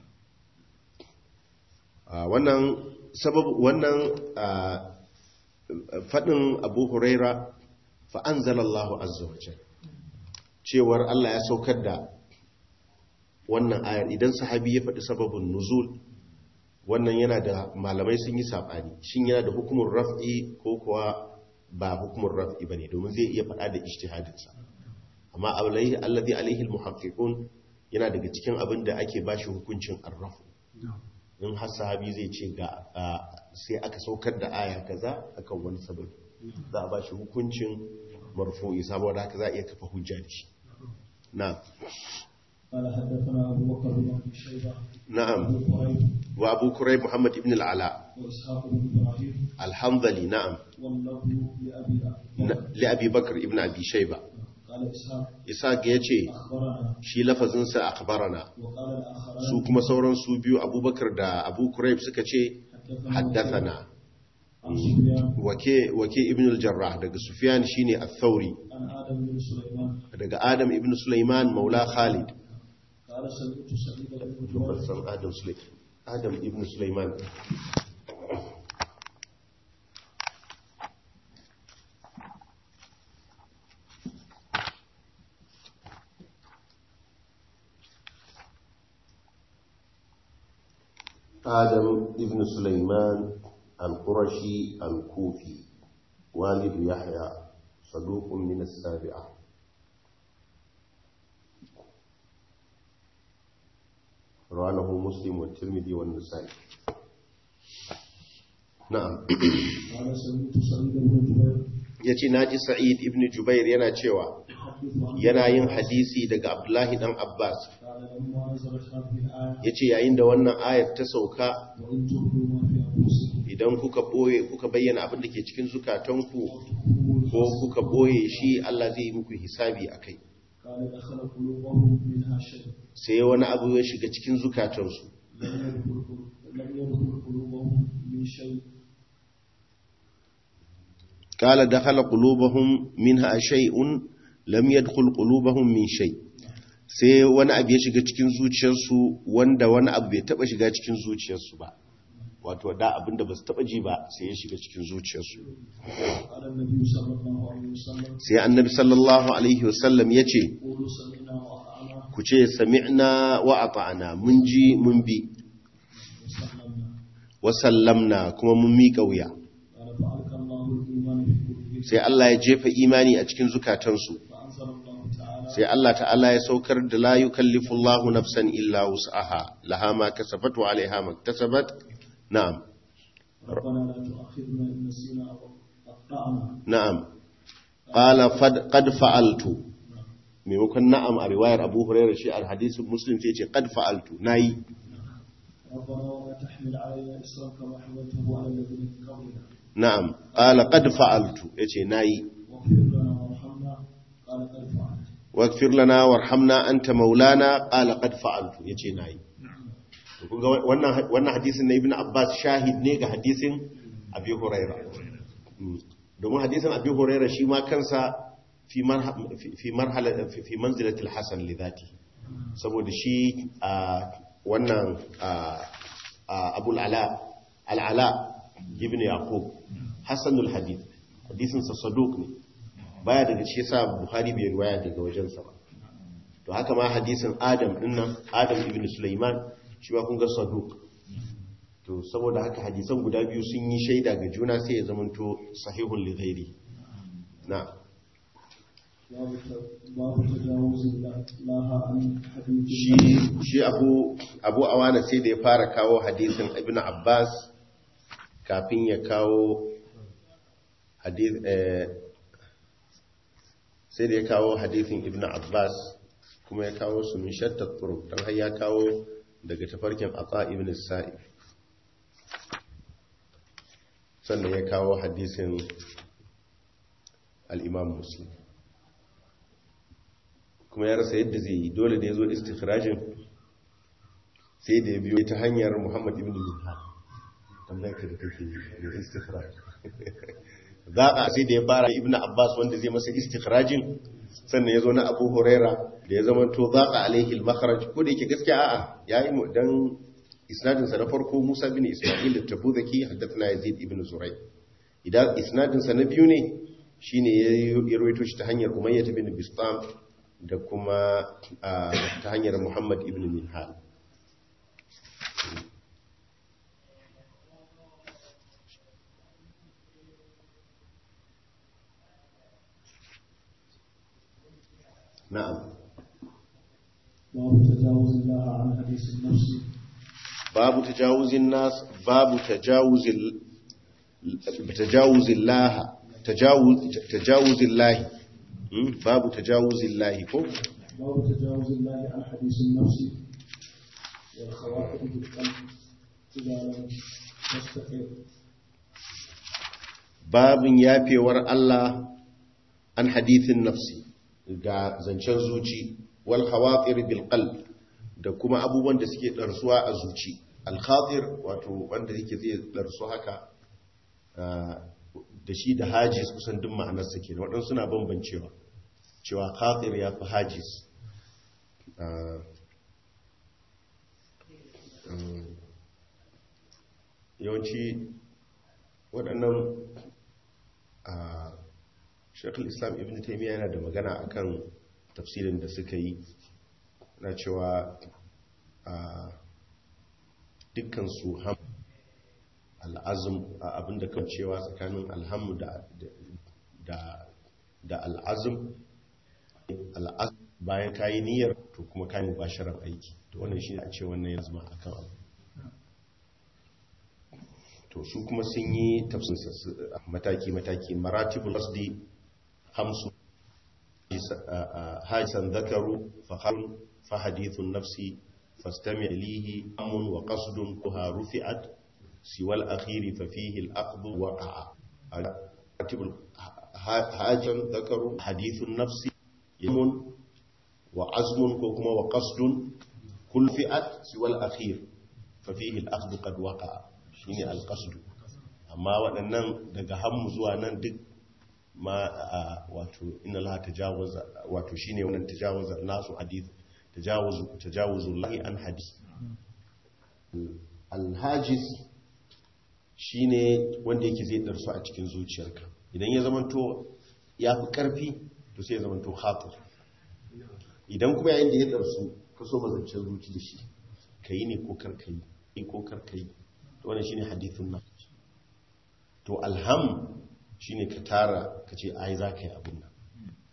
[SPEAKER 1] a wannan sababu wannan a, faɗin abu huraira fa'an zalallahu azzawajen cewar Allah ya saukar da wannan ayar idan sahabi ya faɗi sababin nuzul wannan yana da malamai sun yi saɓani shin yana da hukumin raf'i ko kuwa ba hukumin raf'i ba ne domin zai iya faɗa da ishtihadinsa amma alaihi alladhi alaihi almuhaqqiqun yana daga cikin abin da ake bashi hukuncin arrafu in har sahabi zai ce ga a, sai aka saukar da aya kaza akan wani sababi za a bashi hukuncin marfu'i saboda haka za a iya kafa hujja da shi na'am
[SPEAKER 2] قال حدثنا أبو بكر بن أبي شيبة
[SPEAKER 1] na'am
[SPEAKER 2] أبو قريب
[SPEAKER 1] wa abu kurayb muhammad ibn al-ala
[SPEAKER 2] وإسحاق بن إبراهيم
[SPEAKER 1] al-hanbali na'am
[SPEAKER 2] واللفظ لأبي
[SPEAKER 1] Na- li abi bakr ibn abi shayba
[SPEAKER 2] قال إسحاق
[SPEAKER 1] isaac yace
[SPEAKER 2] أخبرنا
[SPEAKER 1] shi lafazin sa akhbarana
[SPEAKER 2] وقال الآخران
[SPEAKER 1] su kuma sauran su biyu abubakar da abu kurayb suka ce haddathana
[SPEAKER 2] عن سفيان
[SPEAKER 1] wake wake ibn al-jarrah daga sufyan shine ath-thauri
[SPEAKER 2] عن آدم بن سليمان
[SPEAKER 1] daga adam ibn sulaiman maula khalid
[SPEAKER 2] قال سمعت سعيد بن
[SPEAKER 1] ban
[SPEAKER 2] جبير
[SPEAKER 1] san adam sulaiman adam ibn sulaiman آدم ابن سليمان القرشي الكوفي والد يحيى صدوق من السابعة رواه مسلم والترمذي والنسائي نعم
[SPEAKER 2] قال سمعت سعيد بن جبير
[SPEAKER 1] yace naji Sa'id ibn Jubair yana cewa
[SPEAKER 2] يحدث عن
[SPEAKER 1] yana yin hadisi daga Abdullahi dan Abbas
[SPEAKER 2] قال لما نزلت هذه الآية
[SPEAKER 1] yace yayin da wannan ayar ta sauka
[SPEAKER 2] وإن تخفوا ما في أنفسكم
[SPEAKER 1] idan kuka boye kuka bayyana abin da ke cikin zukatanku
[SPEAKER 2] وتخفوه
[SPEAKER 1] ko kuka boye shi Allah zai yi muku hisabi akai
[SPEAKER 2] قال دخل قلوبهم منها شيء
[SPEAKER 1] sai wani abu ya shiga cikin zukatansu
[SPEAKER 2] لم يدخل لم يدخل قلوبهم من شيء
[SPEAKER 1] قال دخل قلوبهم منها شيء lam yadkhul qulubahum min shay sai wani abu ya shiga cikin zuciyarsu wanda wani abu bai taba shiga cikin zuciyarsu ba wato da abinda ba su taba ji ba sai ya shiga cikin zuciyarsu
[SPEAKER 2] قال النبي صلى الله عليه وسلم
[SPEAKER 1] sai annabi sallallahu alaihi wasallam ya ce
[SPEAKER 2] قولوا سمعنا وأطعنا
[SPEAKER 1] ku ce sami'na wa ata'na mun ji mun bi
[SPEAKER 2] وسلمنا
[SPEAKER 1] wa sallamna kuma mun miƙa wuya
[SPEAKER 2] قال فألقى الله الإيمان في قلوبهم
[SPEAKER 1] sai Allah ya jefa imani a cikin zukatansu
[SPEAKER 2] فأنزل الله تعالى
[SPEAKER 1] sai Allah ta'ala ya saukar da la yukallifu Allahu nafsan illa wus'aha laha ma kasabat wa 'alayha ma iktasabat na'am
[SPEAKER 2] ربنا لا تؤاخذنا إن نسينا أو أخطأنا
[SPEAKER 1] na'am qala fad- qad fa'altu maimakon na'am a riwayar Abu Hurairah shi al-hadisin Muslim sai ce qad fa'altu nayi
[SPEAKER 2] ربنا ولا تحمل علينا إصرا كما حملته على الذين من قبلنا
[SPEAKER 1] na'am qala qad fa'altu yace nayi
[SPEAKER 2] واغفر لنا وارحمنا قال قد فعلت
[SPEAKER 1] waghfir lana warhamna anta maulana qala qad fa'altu yace nayi to kun ga wannan wannan hadisin na Ibn Abbas shahid ne ga hadisin Abi Hurairah Mm. domin hadisin Abi Hurairah shi ma kansa fi marha fi- fi marhala fi fi manzilatil hasan li dhati saboda shi a wannan a a Abu al-Ala al-Ala ibn Yaqub hasanul hadith hadisin sa saduq ne baya daga shi yasa Buhari bai riwaya daga wajensa ba to haka ma hadisin Adam dinnan Adam ibn Sulaiman shi ba kun ga saduq to saboda haka hadisan guda biyu sun yi shaida ga juna sai ya zamanto sahihun li ghairi na
[SPEAKER 2] باب ت- باب تجاوز الله عن حديث
[SPEAKER 1] shi shi Abu Abu Awana sai da ya fara kawo hadisin Ibn Abbas kafin ya kawo hadith eh, sai da ya kawo hadisin Ibn Abbas kuma ya kawo su min shatta turuq dan har ya kawo daga tafarkin Ata ibn Sa'id sannan ya kawo hadisin al-Imam Muslim kuma ya rasa yadda zai yi dole da ya zo istikhrajin sai da ya biyo ta hanyar muhammad ibn minhal tambayar ka da kake da istikhraj za a sai da ya fara ibn abbas wanda zai masa istikhrajin sannan ya zo na abu huraira da ya zama to za a alaihi al-makharaj ko da yake gaskiya a'a yayi mu dan isnadin sa na farko Musa bin Isma'il at-Tabuzaki haddathana Yazid ibn Zuray idan isnadin sa na biyu ne shine ya rawaito shi ta hanyar Umayyah bin Bistam da kuma ta hanyar Muhammad ibn Minhal na'am
[SPEAKER 2] باب تجاوز الله عن حديث النفس
[SPEAKER 1] باب تجاوز الناس باب تجاوز ال... تجاوز الله تجاوز تجاوز الله م? باب تجاوز الله كو
[SPEAKER 2] باب تجاوز الله عن حديث النفس والخواطر بالقلب إذا لم تستقر
[SPEAKER 1] باب yafewar Allah an hadithin nafsi ga zancen zuci wal khawatir bil qalb da kuma abubuwan da suke darsuwa a zuci al khatir wato wanda yake zai darsu haka da shi da hajis kusan duk ma'anar sa kenan wadansu suna bambancewa cewa khatir ya fi hajis yawanci waɗannan a shekul islam ibn taimiyya yana da magana akan tafsirin da suka yi na cewa a dukkansu ham al'azum abinda kan cewa tsakanin alhamu da al'azum al'azum bayan kayi niyyar to kuma kayi mubasharar aiki to wannan shi a ce wannan ya zama akan abu to su kuma sun yi mataki-mataki maratibul qasdi hamsu hajjan zakaru faharun fahadithun nafsi fastami ilihi amun wa qasdun kuha rufi'at siwal akhiri fa fihi al-aqd waqa'a maratibul hajjan zakaru hadithun nafsi yamun wa azmun ko kuma wa qasdun kull fi'at siwal akhir fa fihi al-aqd qad waqa'a shine alqasdu amma waɗannan daga hammu zuwa nan duk ma wato inna Allah tajawaza wato shine wannan tajawaza nasu hadith tajawuzu tajawuzu lahi an hadith alhajis shine wanda yake zai darsu a cikin zuciyarka idan ya zamanto ya fi karfi to sai ya zamanto khatir idan kuma yayin da ya darsu ka so mazancin zuci da shi kai ne ko karkai ko karkai to wannan shine hadithun nan to alham shine ka tara ka ce ai za ka yi abin nan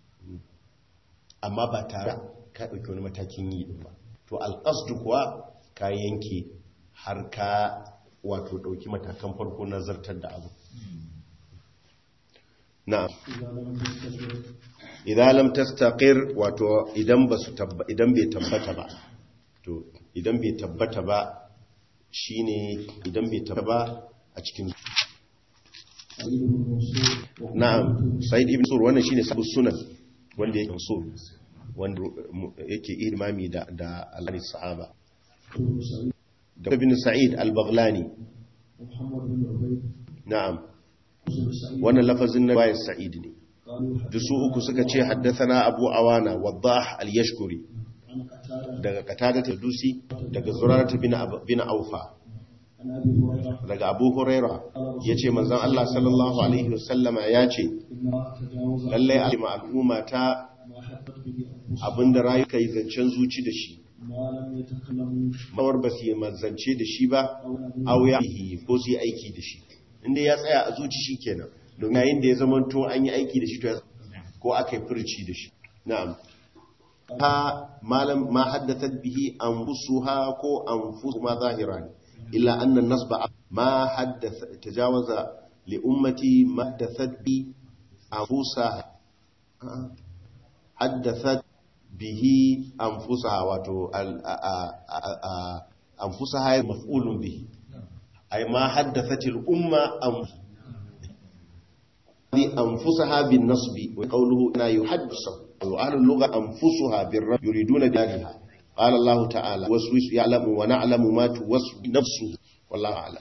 [SPEAKER 1] amma ba tare ka ɗauki wani matakin yi ɗin ba to alƙasdu kuwa ka yanke har ka wato ɗauki matakan farko na zartar da abu na'am idan lam tastaqir wato idan ba su idan bai tabbata ba to idan bai tabbata ba shine idan bai tabbata ba a cikin na'am sa'id ibn sur wannan shine sabu sunan wanda yake so wanda yake imami da da al sahaba da ibn sa'id al-baghlani na'am wannan lafazin na bayan sa'id ne da su uku suka ce haddathana abu awana wadah al-yashkuri daga katada ta dusi daga zurarata bin aufa daga abu huraira ya ce manzan Allah sallallahu Alaihi wasallama ya ce lallai a jima al'umma ta abinda rayuka yi zancen zuci da shi mawar ba su yi mazance da shi ba auya ko su yi aiki da shi inda ya tsaya a zuci shi kenan domin yayin da ya zama to an yi aiki da shi ko aka yi furci da shi na'am ha malam ma haddathat bihi anfusuha ko anfusuma zahiran illa anna nasba ma haddatha tajawaza li ummati ma haddathat bi anfusaha haddathat bihi anfusaha wato anfusaha maf'ulun bihi ay ma haddathat al umma anfusaha bin nasbi wa qawluhu la yuhaddisu وأهل اللغة أنفسها بالرب يريدون دارها قال الله تعالى وسوس يعلم ونعلم ما توسوس نفسه والله أعلم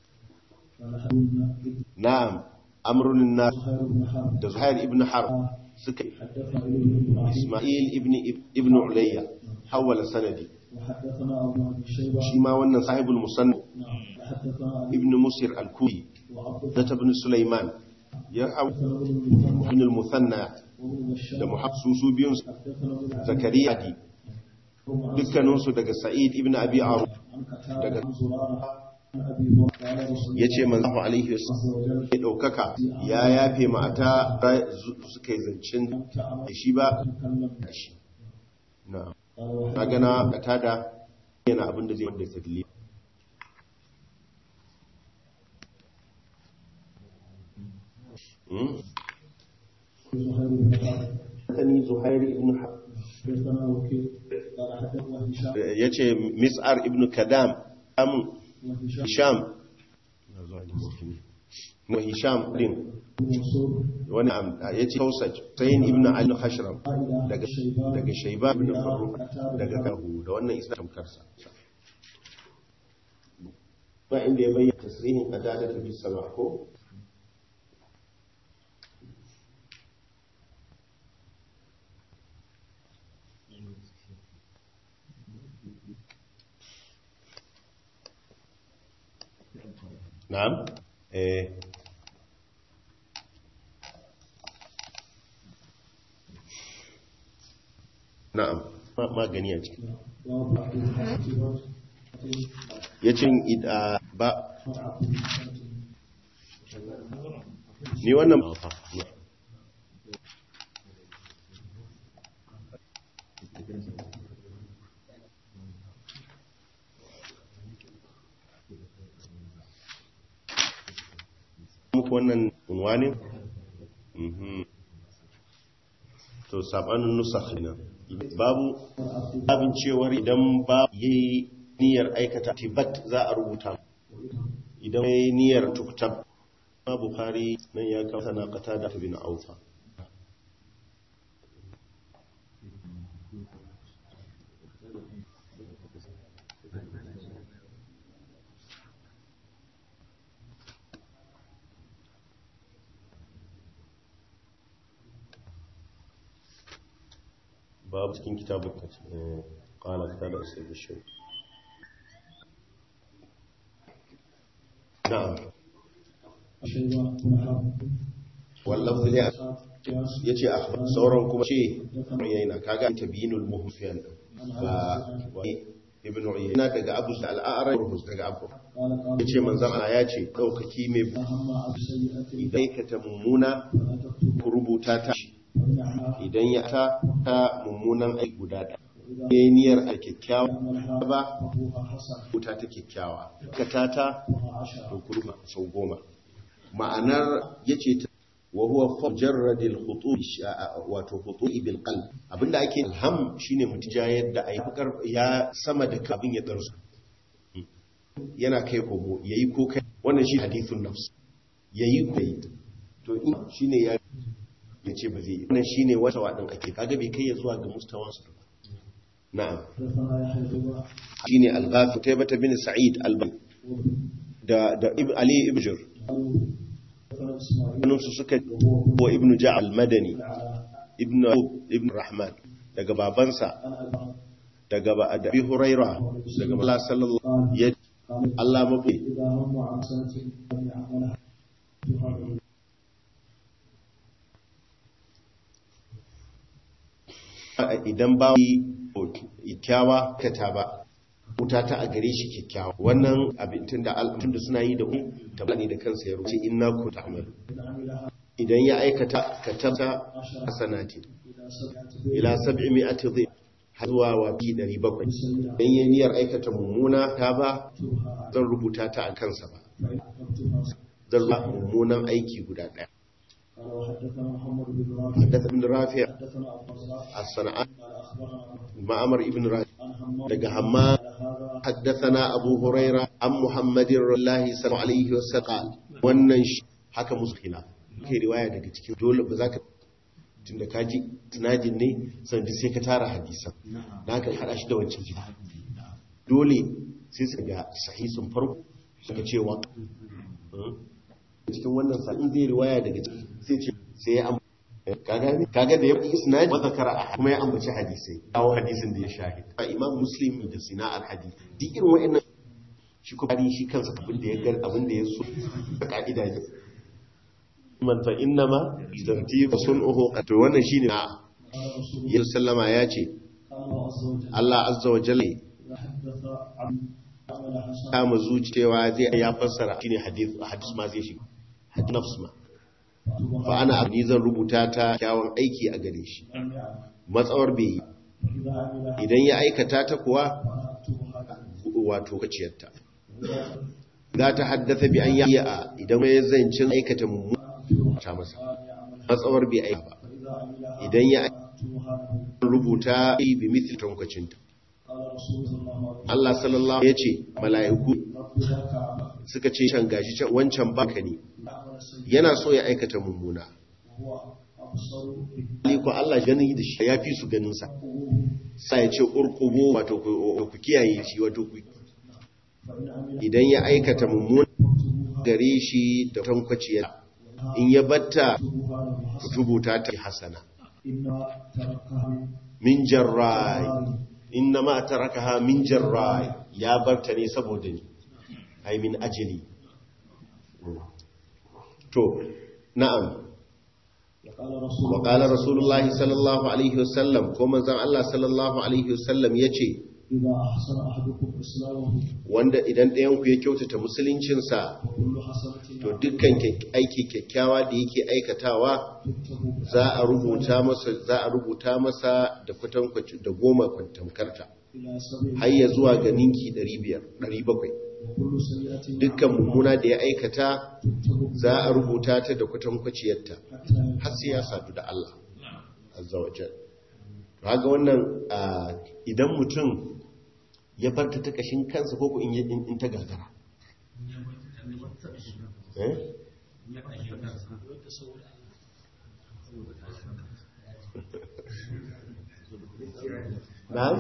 [SPEAKER 1] نعم أمر الناس زهير ابن حرب سكي إسماعيل ابن ابن عليا حول سندي
[SPEAKER 2] وحدثنا أبو أبي شيبة
[SPEAKER 1] شيما wannan sahibul musannaf
[SPEAKER 2] نعم حدثنا علي
[SPEAKER 1] ibn musir al-kuyi
[SPEAKER 2] وعبد
[SPEAKER 1] da ibn sulaiman ya hau
[SPEAKER 2] حدثنا ابن المثنى
[SPEAKER 1] ibn al-muthanna
[SPEAKER 2] وابن
[SPEAKER 1] da
[SPEAKER 2] بشار
[SPEAKER 1] muhammad su su biyun
[SPEAKER 2] حدثنا ابن عبد
[SPEAKER 1] zakariya di dukkaninsu daga sa'id ibn abi aru
[SPEAKER 2] عن قتادة عن زرارة عن أبي هريرة قال رسول
[SPEAKER 1] ya ce manzo alaihi wasallam
[SPEAKER 2] الله
[SPEAKER 1] ya ɗaukaka ya yafe mata suka yi zancen da shi ba
[SPEAKER 2] تكلم
[SPEAKER 1] da shi na
[SPEAKER 2] قال
[SPEAKER 1] na gana da tada yana abin da zai wanda ta dili
[SPEAKER 2] زهير بن حرب
[SPEAKER 1] Sani Zuhairi ibn Har-
[SPEAKER 2] حدثنا وكيل قال حدثنا هشام
[SPEAKER 1] ya ce Mis'ar ibn Kadam am
[SPEAKER 2] وهشام
[SPEAKER 1] Hisham na zuwa ne mafi ne Hisham din
[SPEAKER 2] بن منصور
[SPEAKER 1] wani am- ya ce Kausaj Sayin ibn Ali Hashram
[SPEAKER 2] قائد
[SPEAKER 1] daga
[SPEAKER 2] شيبان
[SPEAKER 1] daga Shaiba ibn Farruq daga Kahu da wannan isna tamkarsa ba inda ya bayyana tasrihin qadada ta bis sama ko na'am eh na'am ma- magani a ciki
[SPEAKER 2] باب عبد الحسن
[SPEAKER 1] ya ce ba ni wannan muku wannan unwanin Mhm. to sabanin nusakh nan babu abin cewar idan ba yayi niyyar aikata tibat za a rubuta idan yayi niyyar tuktab ma bukhari nan ya kawo sana qatada bin aufa باب cikin kitabun قال كتاب أسئلة الشيء نعم
[SPEAKER 2] شيبة بن حرب
[SPEAKER 1] واللفظ لي
[SPEAKER 2] قياس
[SPEAKER 1] yace a sauran kuma ce yana kaga tabyinul muhfiyan ba wai ibn uyayna daga abu al-a'raj daga abu
[SPEAKER 2] قال قال
[SPEAKER 1] yace manzon Allah ya ce daukaki mai
[SPEAKER 2] فهم عبد سيئة
[SPEAKER 1] idan ka ta mummuna
[SPEAKER 2] فلا تكتب
[SPEAKER 1] ku rubuta ta
[SPEAKER 2] وإنها
[SPEAKER 1] idan ya ta ta mummunan aiki guda da yayi niyyar a kyakkyawa
[SPEAKER 2] يعملها
[SPEAKER 1] ba
[SPEAKER 2] فهو حسن
[SPEAKER 1] rubuta ta kyakkyawa ka ta ta
[SPEAKER 2] وها عشرة
[SPEAKER 1] to kurma sau goma ma'anar yace ta wa huwa fajarradil khutu wato khutu'i bil qalb abinda ake alham shine mutija yadda ai fakar ya sama da kabin ya darsu yana kai komo yayi ko kai wannan shi hadithun nafs yayi ko kai to in shine ya yace ba zai wannan shine wata wadin ake kaga bai kai ya zuwa ga mustawan su ba na'am
[SPEAKER 2] حدثنا يحيى بن
[SPEAKER 1] shine al-ghafi taybata bin sa'id al-bani da da Ib- ali ibn jur
[SPEAKER 2] حدثنا إسماعيل
[SPEAKER 1] hannunsu suka
[SPEAKER 2] وهو
[SPEAKER 1] wa ibn ja'al madani
[SPEAKER 2] على
[SPEAKER 1] ibn ibn rahman daga babansa
[SPEAKER 2] عن أبي
[SPEAKER 1] daga ba da abi huraira daga Allah sallallahu
[SPEAKER 2] قال
[SPEAKER 1] ya
[SPEAKER 2] قال
[SPEAKER 1] Allah mafi
[SPEAKER 2] إذا هم عن سنة لم يعملها تهاجم
[SPEAKER 1] idan ba kyakkyawa kata ba wuta ta a gare shi kyakkyawa wannan abin tunda al'amtun da suna yi da un tabbani da kansa ya rubuce inna ku ta'malu
[SPEAKER 2] إن عملها
[SPEAKER 1] idan ya aikata katabta
[SPEAKER 2] عشرة
[SPEAKER 1] hasanati
[SPEAKER 2] إلى سبعة
[SPEAKER 1] ila 700 dhib har zuwa wa bi 700
[SPEAKER 2] سيئة
[SPEAKER 1] idan yayi niyyar aikata mummuna ta ba
[SPEAKER 2] أكتبها
[SPEAKER 1] zan rubuta ta a kansa ba
[SPEAKER 2] فإن أكتبها
[SPEAKER 1] zan rubuta mummunan aiki guda daya
[SPEAKER 2] قال وحدثنا محمد بن رافع
[SPEAKER 1] حدث ابن رافع
[SPEAKER 2] حدثنا أبو الرزاق
[SPEAKER 1] الصنعاء
[SPEAKER 2] قال أخبرنا
[SPEAKER 1] معمر ابن رافع
[SPEAKER 2] عن همام
[SPEAKER 1] daga hamma
[SPEAKER 2] على هذا
[SPEAKER 1] حدثنا أبو هريرة عن محمد الله صلى الله عليه وسلم قال wannan shi haka musu khilaf ke riwaya daga cikin dole ba za ka tunda ka ji sinadin ne sannan sai ka tara hadisan da haka hada shi da wancan gida dole sai su ga sahihin farko suka cewa cikin wannan sa'in zai riwaya daga ciki sai ce sai ya kaga kaga da ya fi isnad wa zakara kuma ya ambaci hadisai kawo hadisin da ya shahid a imam muslim da sina al hadith duk irin wa'annan shi kuma shi kansa abin da ya gar abin da ya so da ka'ida ne man fa inna ma tartib sun'uhu to wannan shine na ya sallama ya ce Allah azza wa jalla kama zuciyewa zai ya fassara shine hadith hadis ma zai shiga hadith nafs ma fa ana abni zan rubuta ta kyawun aiki a gare shi matsawar bai idan ya aikata ta kuwa wato kaciyarta za ta haddasa bi an yi a idan ya zancin aikata mummuna masa matsawar bai aika ba idan ya rubuta bi mithli tankwacinta Allah sallallahu ya ce mala'iku suka ce can gashi can wancan baka ne yana so ya aikata mummuna ko Allah gani da shi ya fi su ganinsa sai ya ce urkubo wato ku kiyaye shi wato ku idan ya aikata mummuna gare shi da tankwaciya in ya batta rubuta ta hasana min jarrai inna ma tarakaha min jarrai ya barta ne saboda ni ai min ajali to na'am wa qala rasulullahi sallallahu alaihi wasallam ko manzon Allah sallallahu alaihi wasallam yace wanda idan ɗayan ku ya kyautata musuluncinsa to dukkan aiki kyakkyawa da yake aikatawa za a rubuta masa za a rubuta masa da kwatankwaci da goma kwantamkarta har ya zuwa ga ninki 500 700 dukkan mummuna da ya aikata za a rubuta ta da kwatankwaciyarta har sai ya sadu da Allah azza wa jalla ga wannan idan mutum ya farta ta kashin kansa ko in in ta gagara na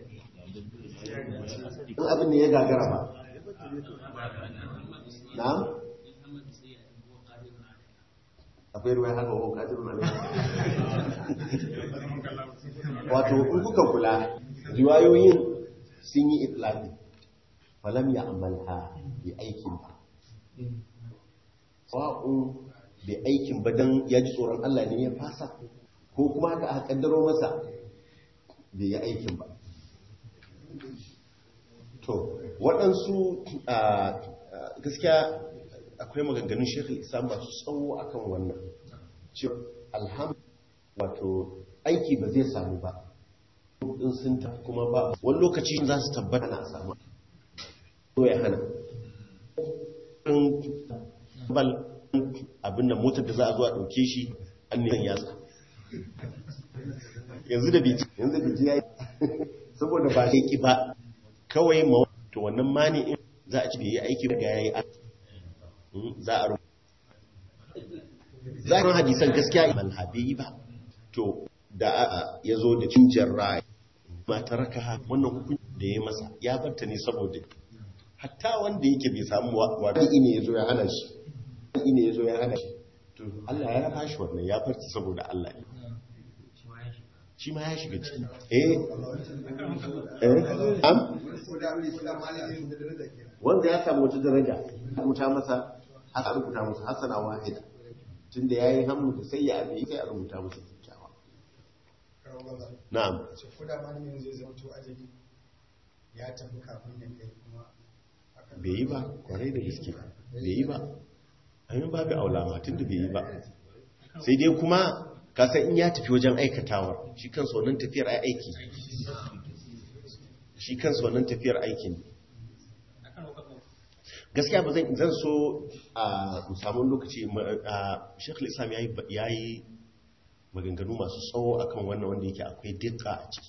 [SPEAKER 1] in abin ne ya gagara ba na akwai ruwa haka ko kadir na wato in kuka kula riwayoyin sun yi itlaqi falam ya amalha bi aikin ba sa'un bi aikin ba dan ya ji tsoron Allah ne ya fasa ko kuma haka aka kaddaro masa bai yi aikin ba to waɗansu gaskiya akwai maganganun shekul isa masu tsawo akan wannan ce alhamdu wato aiki ba zai samu ba in sun ta kuma ba wani lokaci za su tabbata na samu ko ya hana bal abinda motar da za a zuwa ɗauke shi an nisan yatsa yanzu da biji yanzu biji ya yi saboda ba sai ki ba kawai ma to wannan mani in za a ci bai yi aiki daga yayi za a rubuta za a hadisan gaskiya malhabe yi ba to da ya zo da cinjar rai ma ta raka wannan hukun da ya masa ya barta ne saboda hatta wanda yake bai samu wani ne ya zo ya hana shi wani ne ya zo ya hana shi to Allah ya raba shi wannan ya farta saboda Allah ne shi ma ya shiga ciki eh eh am wanda ya samu wata daraja rubuta masa aka rubuta masa hasana wahida tunda yayi hammu da sai ya abi sai a rubuta masa kyakkyawa na'am
[SPEAKER 4] ko da malamin zai zama to ajabi ya tafi kafin ya kai kuma
[SPEAKER 1] bai yi ba kwarai da gaske bai yi ba amin babu aulama tunda bai yi ba sai dai kuma kasan in ya tafi wajen aikatawar shi kansa wannan tafiyar aiki shi kansa wannan tafiyar aikin gaskiya ba zan zan so a musamman lokaci a shekul islam ya yi maganganu masu tsawo akan wannan wanda yake akwai dika a ciki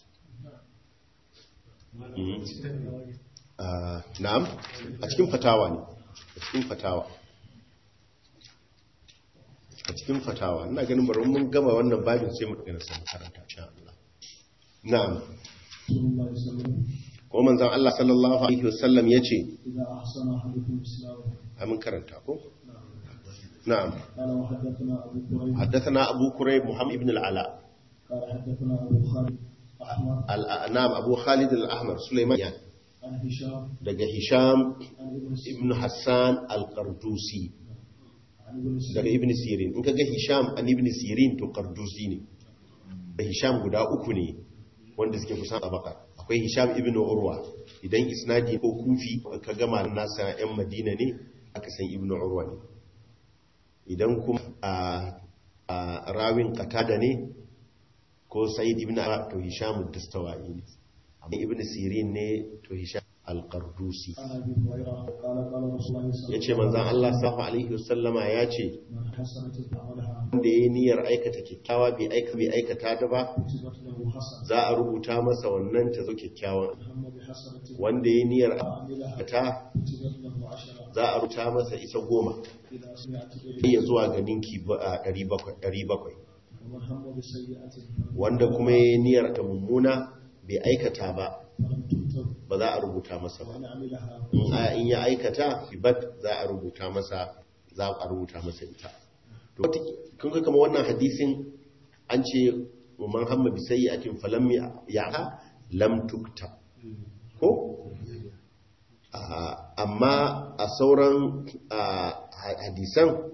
[SPEAKER 1] na'am a cikin fatawa ne a cikin fatawa a cikin fatawa ina ganin bari mun gama wannan babin sai mu daga sai karanta insha Allah na'am
[SPEAKER 2] رسول الله صلى الله عليه وسلم
[SPEAKER 1] ko manzon Allah sallallahu alaihi wasallam yace
[SPEAKER 2] إذا أحسن أحدكم إسلامه
[SPEAKER 1] amin karanta ko na'am
[SPEAKER 2] قال وحدثنا أبو كريم
[SPEAKER 1] حدثنا أبو كريب محمد بن العلاء
[SPEAKER 2] قال حدثنا أبو خالد أحمد
[SPEAKER 1] ال- نعم أبو خالد الأحمر سليمان
[SPEAKER 2] عن هشام
[SPEAKER 1] daga Hisham
[SPEAKER 2] عن ابن سيرين
[SPEAKER 1] ibn Hassan al-Qardusi
[SPEAKER 2] عن ابن
[SPEAKER 1] daga
[SPEAKER 2] سيرين
[SPEAKER 1] ibn Sirin in kaga Hisham an ibn Sirin to Qardusi ne da Hisham guda uku ne wanda suke kusan tabaka akwai Hisham ibn Urwa idan isnadi ko kufi ka gama nasa yan Madina ne aka san ibn Urwa ne idan kuma a a rawin qatada ne ko Sa'id ibn Arab to Hisham ad-Dastawai ne amma ibn Sirin ne to Hisham al-Qardusi
[SPEAKER 2] عن أبي هريرة قال قال رسول الله صلى
[SPEAKER 1] yace manzon Allah sallallahu alaihi wasallama yace
[SPEAKER 2] من حسنة عملها
[SPEAKER 1] wanda ya niyyar aikata kyakkyawa bai aika bai aikata ta ba
[SPEAKER 2] كتبت له حسنة
[SPEAKER 1] za a rubuta masa wannan ta zo kyakkyawan
[SPEAKER 2] هم بحسنة
[SPEAKER 1] wanda ya niyyar
[SPEAKER 2] عملها
[SPEAKER 1] ta
[SPEAKER 2] كتبت له عشرة
[SPEAKER 1] za a rubuta masa isa goma
[SPEAKER 2] إذا سمعت
[SPEAKER 1] sai
[SPEAKER 2] به
[SPEAKER 1] ya zuwa ga ninki ba- a ɗari bakwai- ɗari bakwai
[SPEAKER 2] ومن هم بسيئة
[SPEAKER 1] wanda kuma ya niyyar ta mummuna bai aikata ba
[SPEAKER 2] فلم تكتب
[SPEAKER 1] ba za a rubuta masa ba
[SPEAKER 2] وإن عملها
[SPEAKER 1] in a- in ya aikata bibat za a rubuta masa za a rubuta masa ita to wata kun ga kamar wannan hadisin an ce man hamma bi sayyi'atin falam ya'ha lam tukta ko Ah, amma a sauran ah, ha- hadisan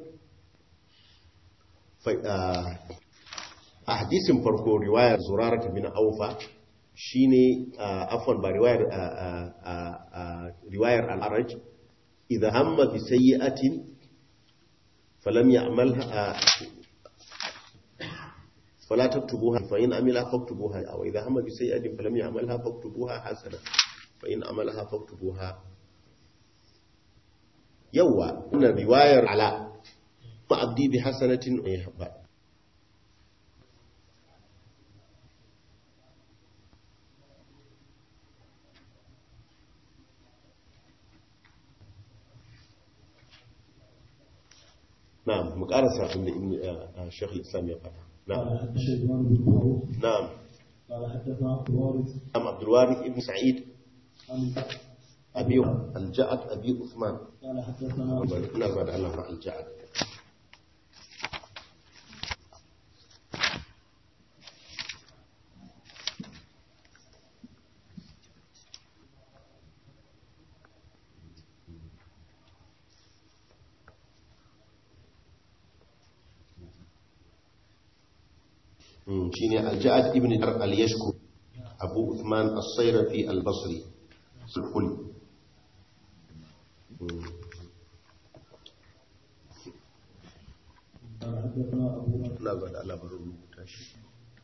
[SPEAKER 1] fa- ah, a hadisin farko riwayar zurarata bin aufa shine ah, afwan ba riwayar ah, ah, ah, ah, riwayar al-araj idha hamma bi sayyi'atin falam ya'malha ah, فلا تكتبوها فإن عملها فاكتبوها أو إذا هم بسيئة فلم يعملها فاكتبوها حسنة فإن عملها فاكتبوها يوا إن رواية على ما عبدي بحسنة يحبا نعم مقارسة عند ابن آه، آه، شيخ الإسلام يقول نعم
[SPEAKER 2] قال حدث شيبان بن معروف
[SPEAKER 1] نعم
[SPEAKER 2] قال حدثنا عبد الوارث
[SPEAKER 1] نعم عبد الوارث ابن سعيد
[SPEAKER 2] عن
[SPEAKER 1] أبي الجعد أبي عثمان
[SPEAKER 2] قال حدثنا
[SPEAKER 1] ina ba da Allah ma alja'ad shi ne alja'ad ibn dar al-yashku abu uthman as-sayrafi al-basri sulhul
[SPEAKER 2] قال حدثنا أبو بكر
[SPEAKER 1] ina ba da Allah bari rubuta shi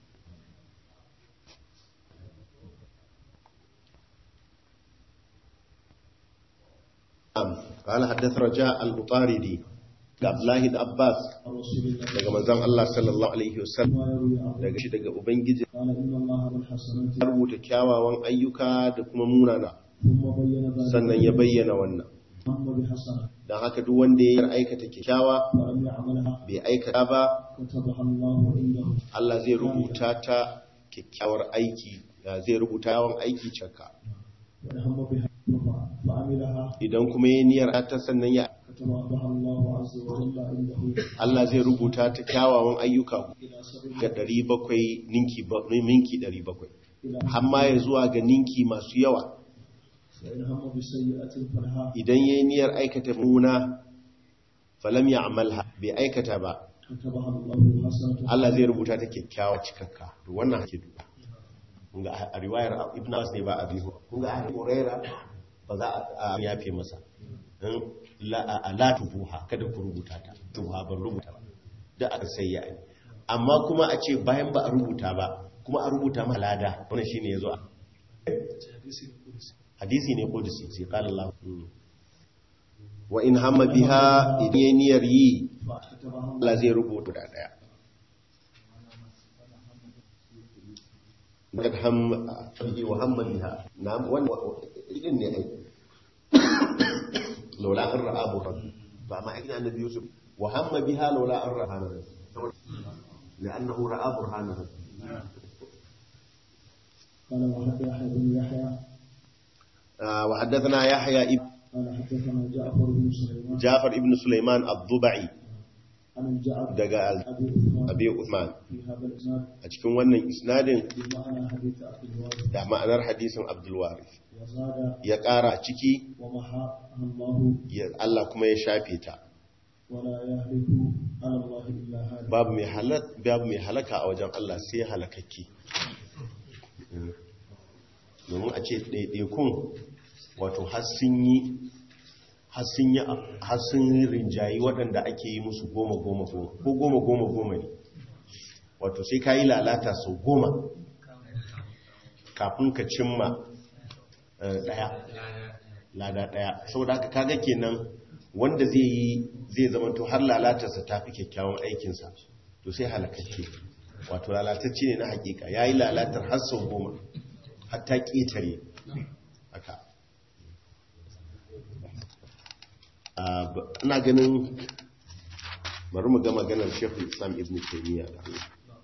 [SPEAKER 1] نعم قال حدث رجاء البطاردي عبد الله بن عباس
[SPEAKER 2] عن رسول الله
[SPEAKER 1] daga manzon Allah sallallahu alaihi wasallam
[SPEAKER 2] ما يروي عنه
[SPEAKER 1] daga shi daga ubangiji
[SPEAKER 2] قال إن الله بالحسنات
[SPEAKER 1] ya rubuta kyawawan ayyuka da kuma munana
[SPEAKER 2] ثم بين ذلك
[SPEAKER 1] sannan ya bayyana wannan
[SPEAKER 2] هم بحسنة
[SPEAKER 1] don haka duk wanda ya aikata kyakkyawa
[SPEAKER 2] فلم يعملها
[SPEAKER 1] bai aikata ba
[SPEAKER 2] كتبها الله عنده
[SPEAKER 1] Allah zai rubuta ta kyakkyawar aiki zai rubuta yawan aiki cakka
[SPEAKER 2] وإن هم بها فعملها
[SPEAKER 1] idan kuma ya niyyar ta sannan ya
[SPEAKER 2] كتبها الله عز وجل عنده
[SPEAKER 1] Allah zai rubuta ta kyawawan ayyuka
[SPEAKER 2] إلى سبيل
[SPEAKER 1] ga 700 ninki ba- ninki 700
[SPEAKER 2] إلى
[SPEAKER 1] amma ya zuwa ga ninki masu yawa
[SPEAKER 2] وإن هم بسيئة فلها
[SPEAKER 1] idan ya yi niyyar aikata muna falam ya amalha bai aikata ba
[SPEAKER 2] كتبها الله حسنة
[SPEAKER 1] Allah zai rubuta ta kyakkyawa cikakka to wannan ake duba kunga a riwayar ibn Abbas ne ba a bihu kunga a Huraira ba za a yafe masa in la a- la tubuha kada ku rubuta ta tubuha ban rubuta ba da aka sai ya yi amma kuma a ce bayan ba a rubuta ba kuma a rubuta ma lada wannan shine yazo a hadisi ne kudusi sai qala Allah wa in hamma biha idan yayi niyyar yi
[SPEAKER 2] فكتبها
[SPEAKER 1] Allah zai rubuta da daya kad ham fi wa hamma biha na'am wannan idin ne ai lola an ra'a bu rabbi ba ma idan annabi yusuf wa hamma biha laula an rahana لأنه رأى برهان ربه
[SPEAKER 2] قال وحدث يحيى بن يحيى
[SPEAKER 1] آه، وحدثنا يحيى ابن
[SPEAKER 2] قال حدثنا جعفر بن سليمان
[SPEAKER 1] جعفر ابن سليمان الضبعي
[SPEAKER 2] عن الجعد
[SPEAKER 1] daga
[SPEAKER 2] أبي عثمان
[SPEAKER 1] abi Uthman
[SPEAKER 2] في هذا الإسناد
[SPEAKER 1] a cikin wannan isnadin
[SPEAKER 2] بمعنى حديث عبد الوارث
[SPEAKER 1] da ma'anar hadisin Abdul Warith
[SPEAKER 2] وزاد
[SPEAKER 1] ya ƙara ciki
[SPEAKER 2] ومحاها الله
[SPEAKER 1] ya- Allah kuma ya shafe ta
[SPEAKER 2] ولا يهلك على الله إلا هذا
[SPEAKER 1] babu mai halak babu mai halaka a wajen Allah sai halakakke Mm. domin a ce ɗaiɗaikun wato har sun yi har sun yi har sun yi rinjayi waɗanda ake yi musu goma goma goma ko goma goma goma ne wato sai ka yi lalata sau goma kafin ka cimma eh, ɗaya lada ɗaya saboda haka kaga kenan wanda zai yi zai zamanto har lalatarsa ta fi kyakkyawan aikinsa to sai halakakke wato lalatacce ne na hakika ya yi lalatar har sau goma har ta ƙetare haka Ah, ba- ina ganin bari mu ga maganar shekul islam ibn taimiyya da Allah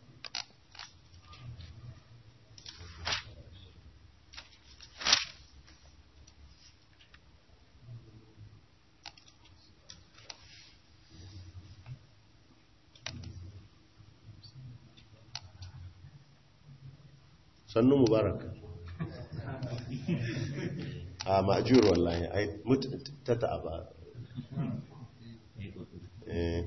[SPEAKER 1] sannu mubarak a ma'ajiyar wallahi ai mutu ta ta'aba eh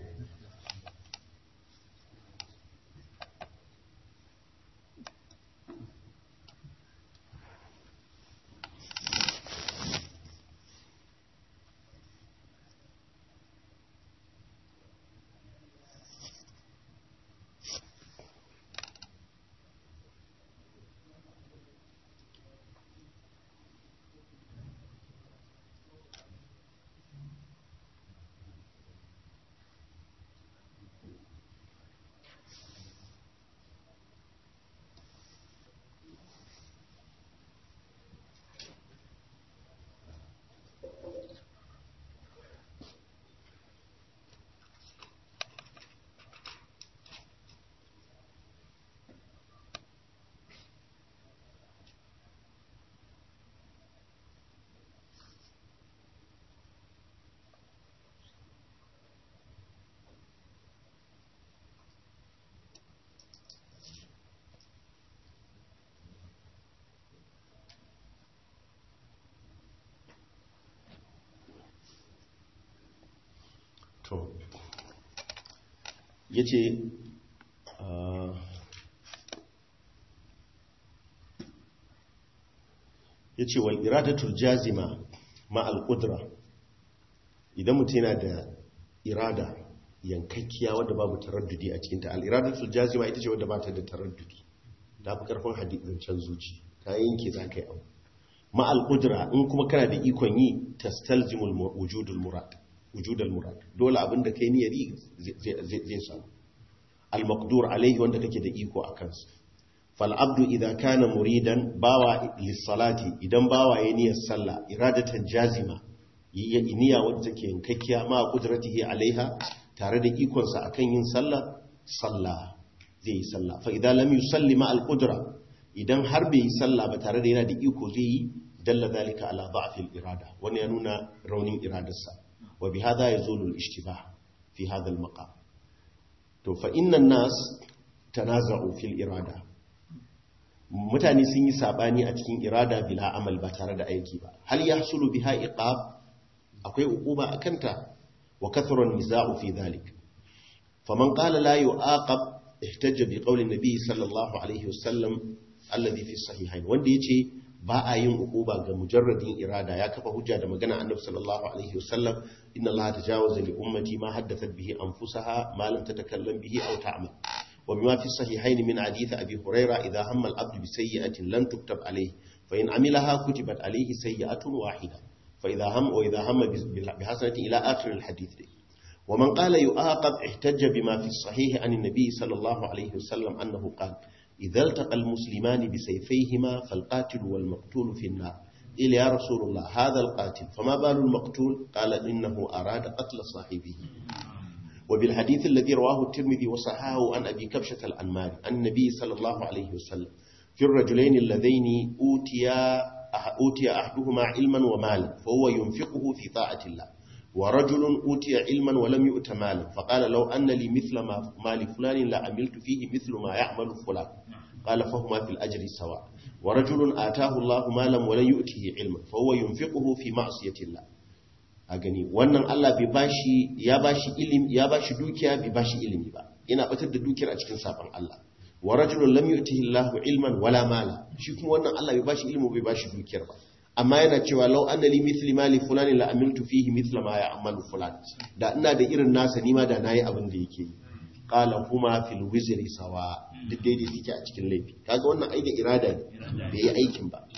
[SPEAKER 1] to ya ce ya ce wal iradatul jazima ma al-qudra idan mutum yana da irada yankakkiya wadda babu taraddudi a cikinta al-iradatul jazima ita ce wadda ba ta da taraddudi ta fi karfin hadisancen zuci ta yanke za ka yi abu ma al-qudra in kuma kana da ikon yi tastalzimul mu- wujudul murad wujudul murad dole abin da kai niyyar yi zai- zai zai samu al-maqdur alaihi wanda kake da iko a kansa fal abdu idza kana muridan bawa lis-salati idan bawa ya niyyar sallah iradatan jazima yi niyya wadda take yankakkiya ma qudratihi alaiha tare da ikon sa akan yin sallah sallah zai yi sallah fa idan lam yusalli ma al-qudra idan har bai yi sallah ba tare da yana da iko zai yi dalla zalika ala da'fil irada wani ya nuna raunin iradarsa wa bi hadha yazulu al-ishtibah fi hadha al-maqam to fa inna nas tanaza'u fil irada mutane sun yi sabani a cikin irada bila amal ba tare da aiki ba hal yahsulu biha iqab akwai uquba akanta wa kathara an-niza'u fi dhalik faman qala la yu'aqab ihtajja bi qawli an-nabi sallallahu alaihi wasallam alladhi fi sahihain wanda yace ba a yin uquba ga mujarradin irada ya kafa hujja da magana annabi sallallahu alaihi wasallam inna allaha tajawaza li ummati ma haddathat bihi anfusaha ma lam tatakallam bihi aw ta'mal wa bima fi sahihain min hadith abi huraira idha hamma al-abd bi sayyi'atin lan tuktab alayhi fa in amilaha kutibat alayhi sayyi'atun wahida fa idha hamma wa idha hamma bi hasanatin ila akhir al-hadith ومن قال يؤاقب احتج بما في الصحيح عن النبي صلى الله عليه وسلم أنه قال إذا التقى المسلمان بسيفيهما فالقاتل والمقتول في النار قيل يا رسول الله هذا القاتل فما بال المقتول قال إنه أراد قتل صاحبه وبالحديث الذي رواه الترمذي وصححه عن أبي كبشة الأنماري عن النبي صلى الله عليه وسلم في الرجلين اللذين أوتيا أوتي أحدهما علما ومالا فهو ينفقه في طاعة الله ورجل أوتي علما ولم يؤت مالا فقال لو أن لي مثل ما مال فلان لعملت فيه مثل ما يعمل فلان قال فهما في الأجر سواء ورجل آتاه الله مالا ولم يؤته علما فهو ينفقه في معصية الله a gani wannan Allah bai bashi ya bashi ilimi ya bashi dukiya bai bashi ilimi ba yana batar da dukiyar a cikin sabon Allah wa rajulun lam yu'tihi Allahu ilman wala mala shi kuma wannan Allah bai bashi ilimi bai bashi dukiyar ba amma yana cewa law anna li mithli mali fulani la amiltu fihi mithla ma ya'malu fulan da ina da irin nasa nima da nayi abin da yake yi qala huma fil wizri sawa duk daidai suke a cikin laifi kaga wannan ai da irada ne bai yi aikin ba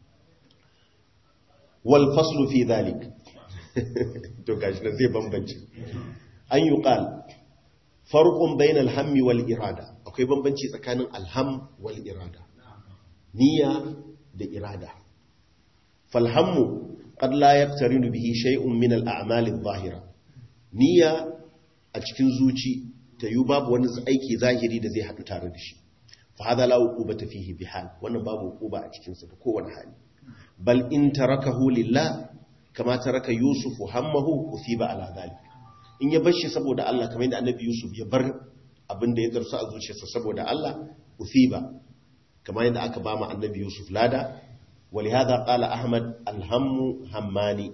[SPEAKER 1] wal faslu fi dhalik to gashi nan zai bambance an yi ƙal farkon bayan alhammi wal irada akwai bambanci tsakanin alham wal irada niyya da irada falhammu qad la yaqtarinu bihi shay'un min al-a'mal adh-dhahira niyya a cikin zuci ta yi babu wani aiki zahiri da zai haɗu tare da shi fa hada la uqubata fihi bihal wannan babu uquba a cikin sa da kowane hali bal in tarakahu lillah kama taraka yusuf hammahu usiba ala dhalik in ya bar shi saboda Allah kamar yadda annabi yusuf ya bar abin da ya darsu a zuciyarsa saboda Allah usiba kamar yadda aka ba mu annabi yusuf lada ولهذا قال أحمد الهم هماني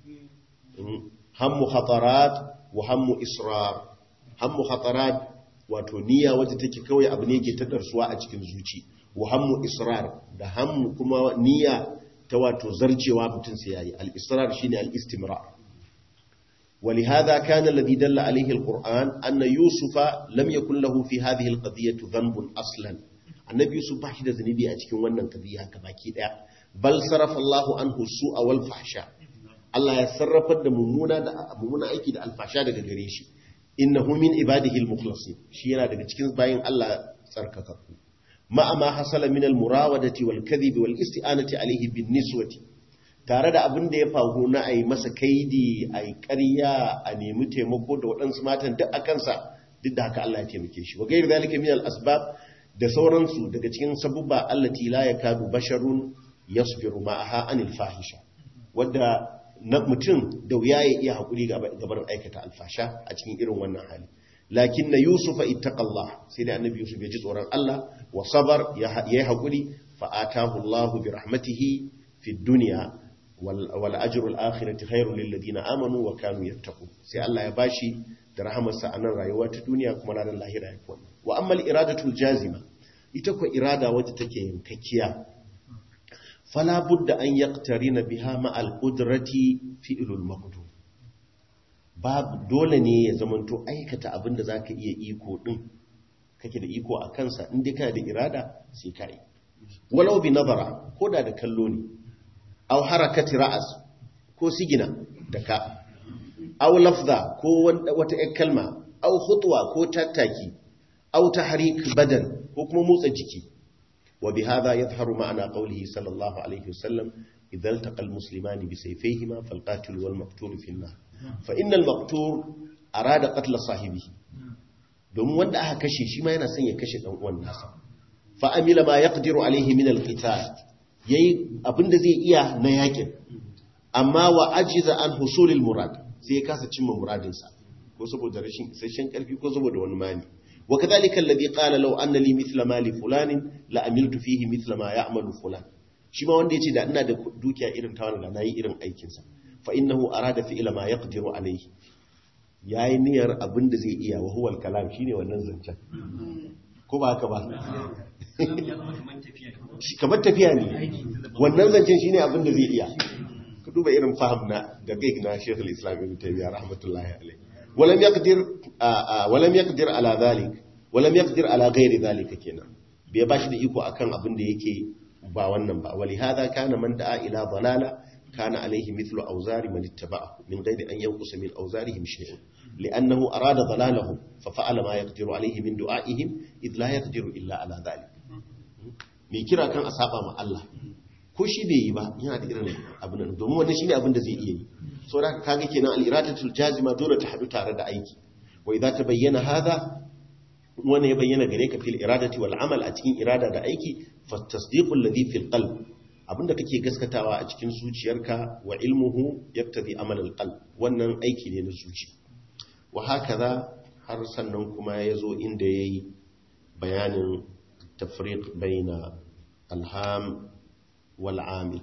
[SPEAKER 1] هم خطرات وهم إصرار هم خطرات wato niyya wacce take kawai abu ne ke ta darsuwa a cikin zuci wa hammu israr da hammu kuma niyya ta wato zarcewa mutum sai yayi al-israr shine al-istimrar ولهذا كان الذي دل عليه القرآن أن يوسف لم يكن له في هذه القضية ذنب أصلا النبي يوسف باشي da zunubi a cikin wannan qadiya baki daya bal sarafa Allah anhu su'a wal fahsha Allah ya sarrafar da mummuna da mummuna aiki da alfasha daga gare shi innahu min ibadihi al-mukhlasin shi yana daga cikin bayin Allah tsarkakakku ma'a ma hasala min al-murawadati wal kadhibi wal isti'anati alayhi bin niswati tare da abin da ya faru na ai masa kaidi ai ƙarya a nemi taimako da waɗansu matan duk akan sa duk da haka Allah ya taimake shi wa ghayr zalika min al-asbab da sauransu daga cikin sabubba allati la yakadu basharun yasbiru ma'aha anil fahisha wadda na mutum da wuya ya iya haƙuri gabar aikata alfasha a cikin irin wannan hali lakin na yusuf a ittaqallah sai da annabi yusuf ya ji tsoron Allah wa sabar ya yi haƙuri fa atahu Allahu bi rahmatihi fi dunya wal ajru al akhirati khairul lil ladina amanu wa kanu yattaqun sai Allah ya bashi da rahamarsa a nan rayuwa ta duniya kuma ranar lahira ya fi wa amma al iradatul jazima ita ko irada wadda take yankakkiya fala budda an yaqtarina biha ma al-qudrati fi'lul maqdur babu dole ne ya zamanto aikata abinda zaka iya iko din kake da iko a kansa in dai kana da irada sai kai walau bi nazara ko da da kallo ne aw harakati ra'as ko sigina da ka aw lafza ko wata ƴar kalma aw khutwa ko tattaki aw tahrik badan ko kuma motsa jiki وبهذا يظهر معنى قوله صلى الله عليه وسلم إذا التقى المسلمان بسيفيهما فالقاتل والمقتول في النار فإن المقتول أراد قتل صاحبه domin wanda aka kashe shi ma yana son ya kashe dan uwan nasa fa amila ma yaqdiru alaihi min alqital yayi abinda zai iya na yakin amma wa ajiza an husulil murad sai ya kasa cimma muradin sa ko saboda rashin isasshen karfi ko saboda wani mani وكذلك الذي قال لو أن لي مثل مال فلان لأملت فيه مثل ما يعمل فلان shi ma wanda ya ce da ina da dukiya irin ta wanda na yi irin aikinsa fa innahu arada fi ila ma yaqdiru alayhi yayi niyyar abin da zai iya wa huwa kalam shine wannan zancen ko ba haka ba kamar tafiya ne wannan zancen shine abin da zai iya ka duba irin fahim na da kai na Sheikhul Islam Ibn Taymiyyah rahmatullahi alayhi ولم يقدر ولم يقدر على ذلك ولم يقدر على غير ذلك kenan bai bashi da iko akan abin da yake ba wannan ba wali hada kana man da'a ila dalala kana alaihi mithlu awzari man ittaba'ahu min ghairi an yanqusa min awzarihim shay'un li'annahu arada dalalahum fa fa'ala ma yaqdiru alaihi min du'a'ihim id la yaqdiru illa ala dhalik me kira kan asaba ma Allah ko shi bai yi ba yana da irin abin nan domin wannan shine abin da zai iya yi so da kaga kenan al-iradatul jazima dole ta hadu tare da aiki wa idza tabayyana hadha wani ya bayyana gare ka fil iradati wal amal a cikin irada da aiki fa tasdiqul ladhi fil qalb abinda kake gaskatawa a cikin zuciyarka wa ilmuhu yaktabi amal al qalb wannan aiki ne na zuci wa hakaza har sannan kuma yazo inda yayi bayanin tafriq baina alham wal amil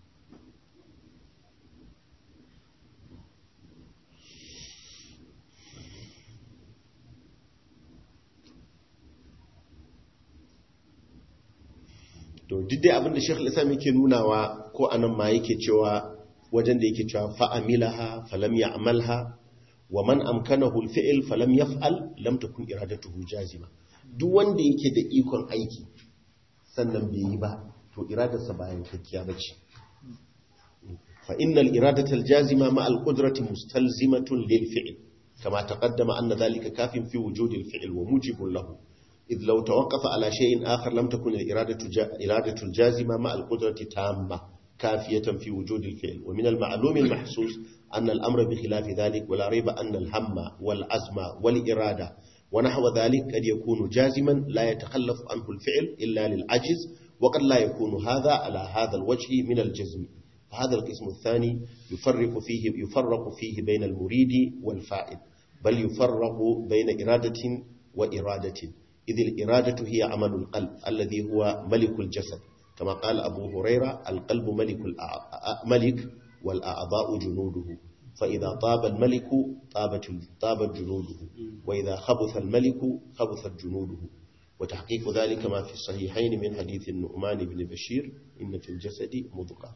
[SPEAKER 1] to duk dai abinda shekul islam yake nunawa ko anan ma yake cewa wajen da yake cewa fa'amilaha falam ya'malha wa man amkanahu al-fi'l falam yaf'al lam takun iradatuhu jazima duk wanda yake da ikon aiki sannan bai yi ba to iradarsa ba yankakkiya bace fa innal iradata al-jazima ma al-qudrati mustalzimatun lil fi'l kama taqaddama anna dhalika kafin fi wujudi al-fi'l wa mujibun lahu إذ لو توقف على شيء آخر لم تكن الإرادة, جا إرادة الجازمة مع القدرة تامة كافية في وجود الفعل ومن المعلوم المحسوس أن الأمر بخلاف ذلك ولا ريب أن الهم والعزم والإرادة ونحو ذلك قد يكون جازما لا يتخلف عنه الفعل إلا للعجز وقد لا يكون هذا على هذا الوجه من الجزم فهذا القسم الثاني يفرق فيه, يفرق فيه بين المريد والفائل بل يفرق بين إرادة وإرادة إذ الإرادة هي عمل القلب الذي هو ملك الجسد كما قال أبو هريرة القلب ملك, ملك والأعضاء جنوده فإذا طاب الملك طابت, طابت جنوده وإذا خبث الملك خبثت جنوده وتحقيق ذلك ما في الصحيحين من حديث النؤمان بن بشير إن في الجسد مضغة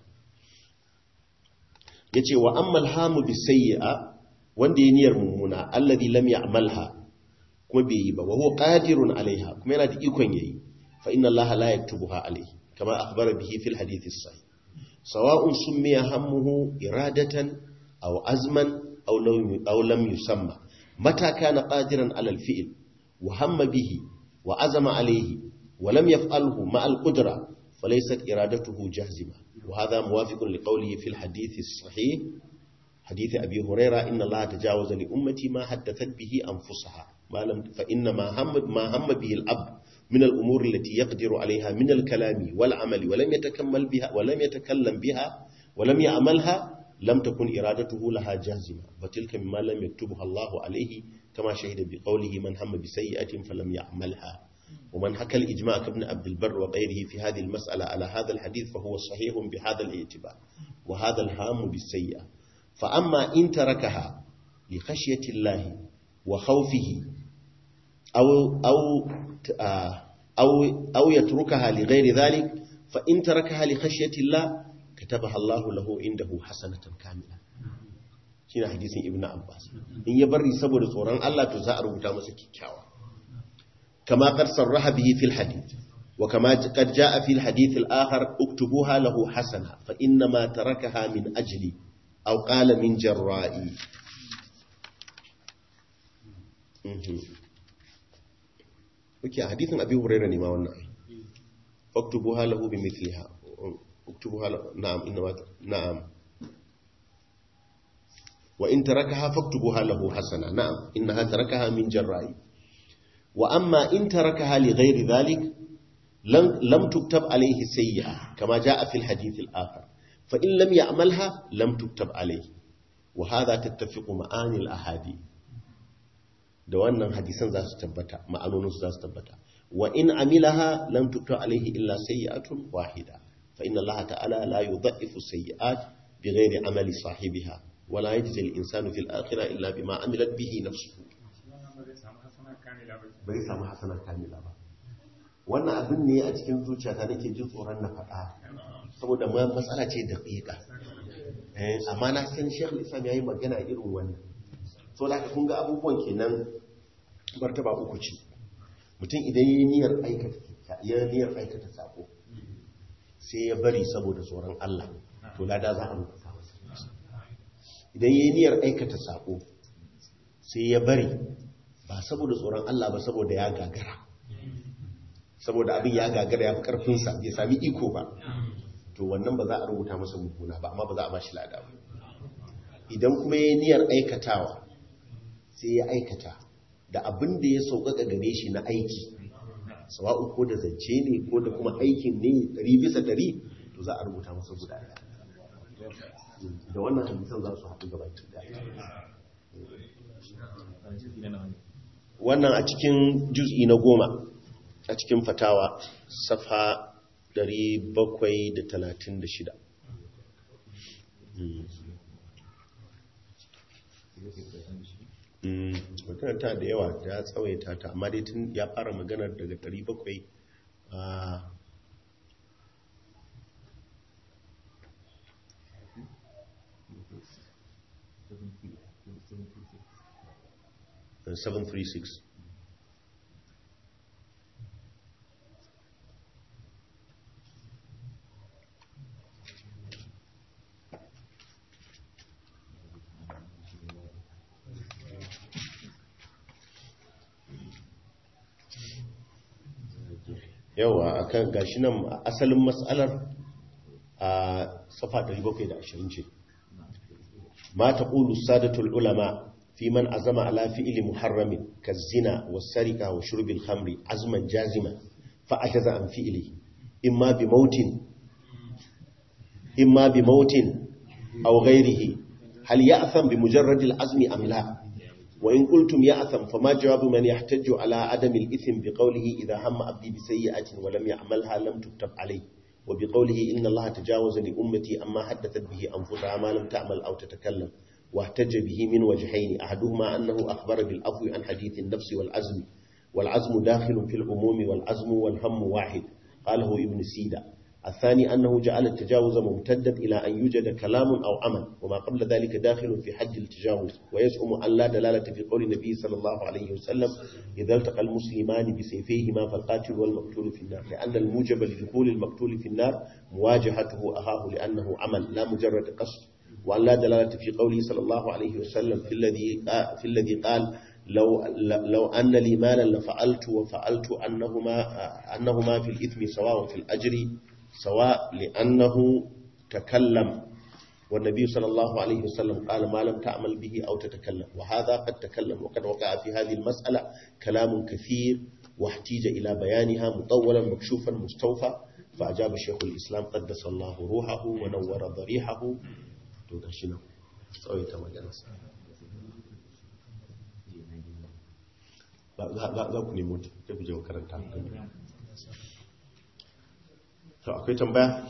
[SPEAKER 1] يتي وأما الهام بالسيئة وندي نير ممنا الذي لم يعملها kuma bai yi ba wa huwa qadirun alaiha kuma yana da ikon yayi fa inna Allah la yaktubuha alaihi kama akhbara bihi fil hadith as-sahih sawa'un summiya hammuhu iradatan aw azman aw lam aw lam yusamma mata kana qadiran ala al-fi'l wa hamma bihi wa azama alaihi wa lam yaf'alhu ma al-qudra falaysat iradatuhu jazima wa hadha muwafiqun liqawlihi fil hadith as-sahih حديث أبي هريرة إن الله تجاوز لأمتي ما حدثت به أنفسها ما لم فإن ما هم ما هم به الأب من الأمور التي يقدر عليها من الكلام والعمل ولم يتكمل بها ولم يتكلم بها ولم يعملها لم تكن إرادته لها جازمة وتلك مما لم يكتبها الله عليه كما شهد بقوله من هم بسيئة فلم يعملها ومن حكى الإجماع كابن عبد البر وغيره في هذه المسألة على هذا الحديث فهو صحيح بهذا الاعتبار وهذا الهام بالسيئة فأما إن تركها لخشية الله وخوفه أو, أو, أو, أو يتركها لغير ذلك فإن تركها لخشية الله كتبها الله له عنده حسنة كاملة shine hadisin ibnu abbas in ya bari saboda tsoron Allah to za a rubuta masa kikkiawa kama qad sarraha bihi fil hadith wa kama qad jaa fil hadith al akhar uktubuha lahu hasana fa inna ma tarakaha min ajli aw qala min jarra'i Oke, hadithin Abi Hurairah ne ma wannan. Uktubuha lahu bi mithliha. Uktubuha na'am inna na'am. Wa in tarakaha faktubuha lahu hasana. Na'am, innaha tarakaha min jarra'i. Wa amma in tarakaha li ghairi dhalik lam lam tuktab alayhi sayyi'a kama jaa fi al-hadith al-akhar. Fa in lam ya'malha lam tuktab alayhi. Wa hadha tattafiqu ma'ani al-ahadith. da wannan hadisan za su tabbata ma'anoninsu za su tabbata wa in amilaha lam tukta alaihi illa sayyi'atun wahida fa inna allaha ta'ala la yudhaifu sayyi'at bighairi amali sahibiha wa la yajzi al-insanu fil akhirah illa bima amilat bihi nafsuhu bai samu hasanar kamila ba wannan abin ne a cikin zuciyata nake jin tsoron na faɗa saboda matsala ce da ƙiƙa amma na san shekul islam ya yi magana irin wannan so da kun ga abubuwan kenan martaba uku ce mutum idan yi niyyar aikata ya niyyar aikata sako sai ya bari saboda tsoron Allah to lada za a rubuta masa idan yi niyyar aikata sako sai ya bari ba saboda tsoron Allah ba saboda ya gagara saboda abin ya gagara ya fi karfinsa bai sami iko ba to wannan ba za a rubuta masa mummuna ba amma ba za a ba shi lada ba idan kuma yi niyyar aikatawa sai ya aikata da abin da ya sauƙaƙa gare shi na aiki sawa'u ko da zance ne ko da kuma aikin ne ɗari bisa ɗari to za a rubuta masa guda ɗaya da wannan hadisan za su haɗu gaba ɗaya wannan a cikin juz'i na goma a cikin fatawa safa 736 maganar ta da yawa ya tsawaita ta amma dai tun ya fara maganar daga 700 a 736 yawa akan gashi nan asalin matsalar a safa 720 ce ma taqulu sadatul ulama fi man azama ala fi'li muharramin kazina was-sarika wa shurbil khamri azman jazima fa ajaza an fi'li imma bi mautin imma bi mautin aw ghayrihi hal ya'tham bi mujarrad al-azmi am la وإن قلتم يأثم فما جواب من يحتج على عدم الإثم بقوله إذا هم أبدي بسيئة ولم يعملها لم تكتب عليه وبقوله إن الله تجاوز لأمتي أما حدثت به أنفسها ما لم تعمل أو تتكلم واحتج به من وجهين أحدهما أنه أخبر بالأفو عن حديث النفس والعزم والعزم داخل في العموم والعزم والهم واحد قاله ابن سيدة الثاني أنه جعل التجاوز ممتدا إلى أن يوجد كلام أو عمل وما قبل ذلك داخل في حد التجاوز ويزعم أن لا دلالة في قول النبي صلى الله عليه وسلم إذا التقى المسلمان بسيفيهما فالقاتل والمقتول في النار لأن الموجب لدخول المقتول في النار مواجهته أهاه لأنه عمل لا مجرد قصد وأن لا دلالة في قوله صلى الله عليه وسلم في الذي في الذي قال لو لو أن لي مالا لفعلت وفعلت أنهما أنهما في الإثم سواء في الأجر سواء لأنه تكلم والنبي صلى الله عليه وسلم قال ما لم تعمل به أو تتكلم وهذا قد تكلم وقد وقع في هذه المسألة كلام كثير واحتيج إلى بيانها مطولا مكشوفا مستوفى فأجاب شيخ الإسلام قدس الله روحه ونور ضريحه تدشنه سويت مجلس za ku nemo ta sai ku je makaranta to akwai tambaya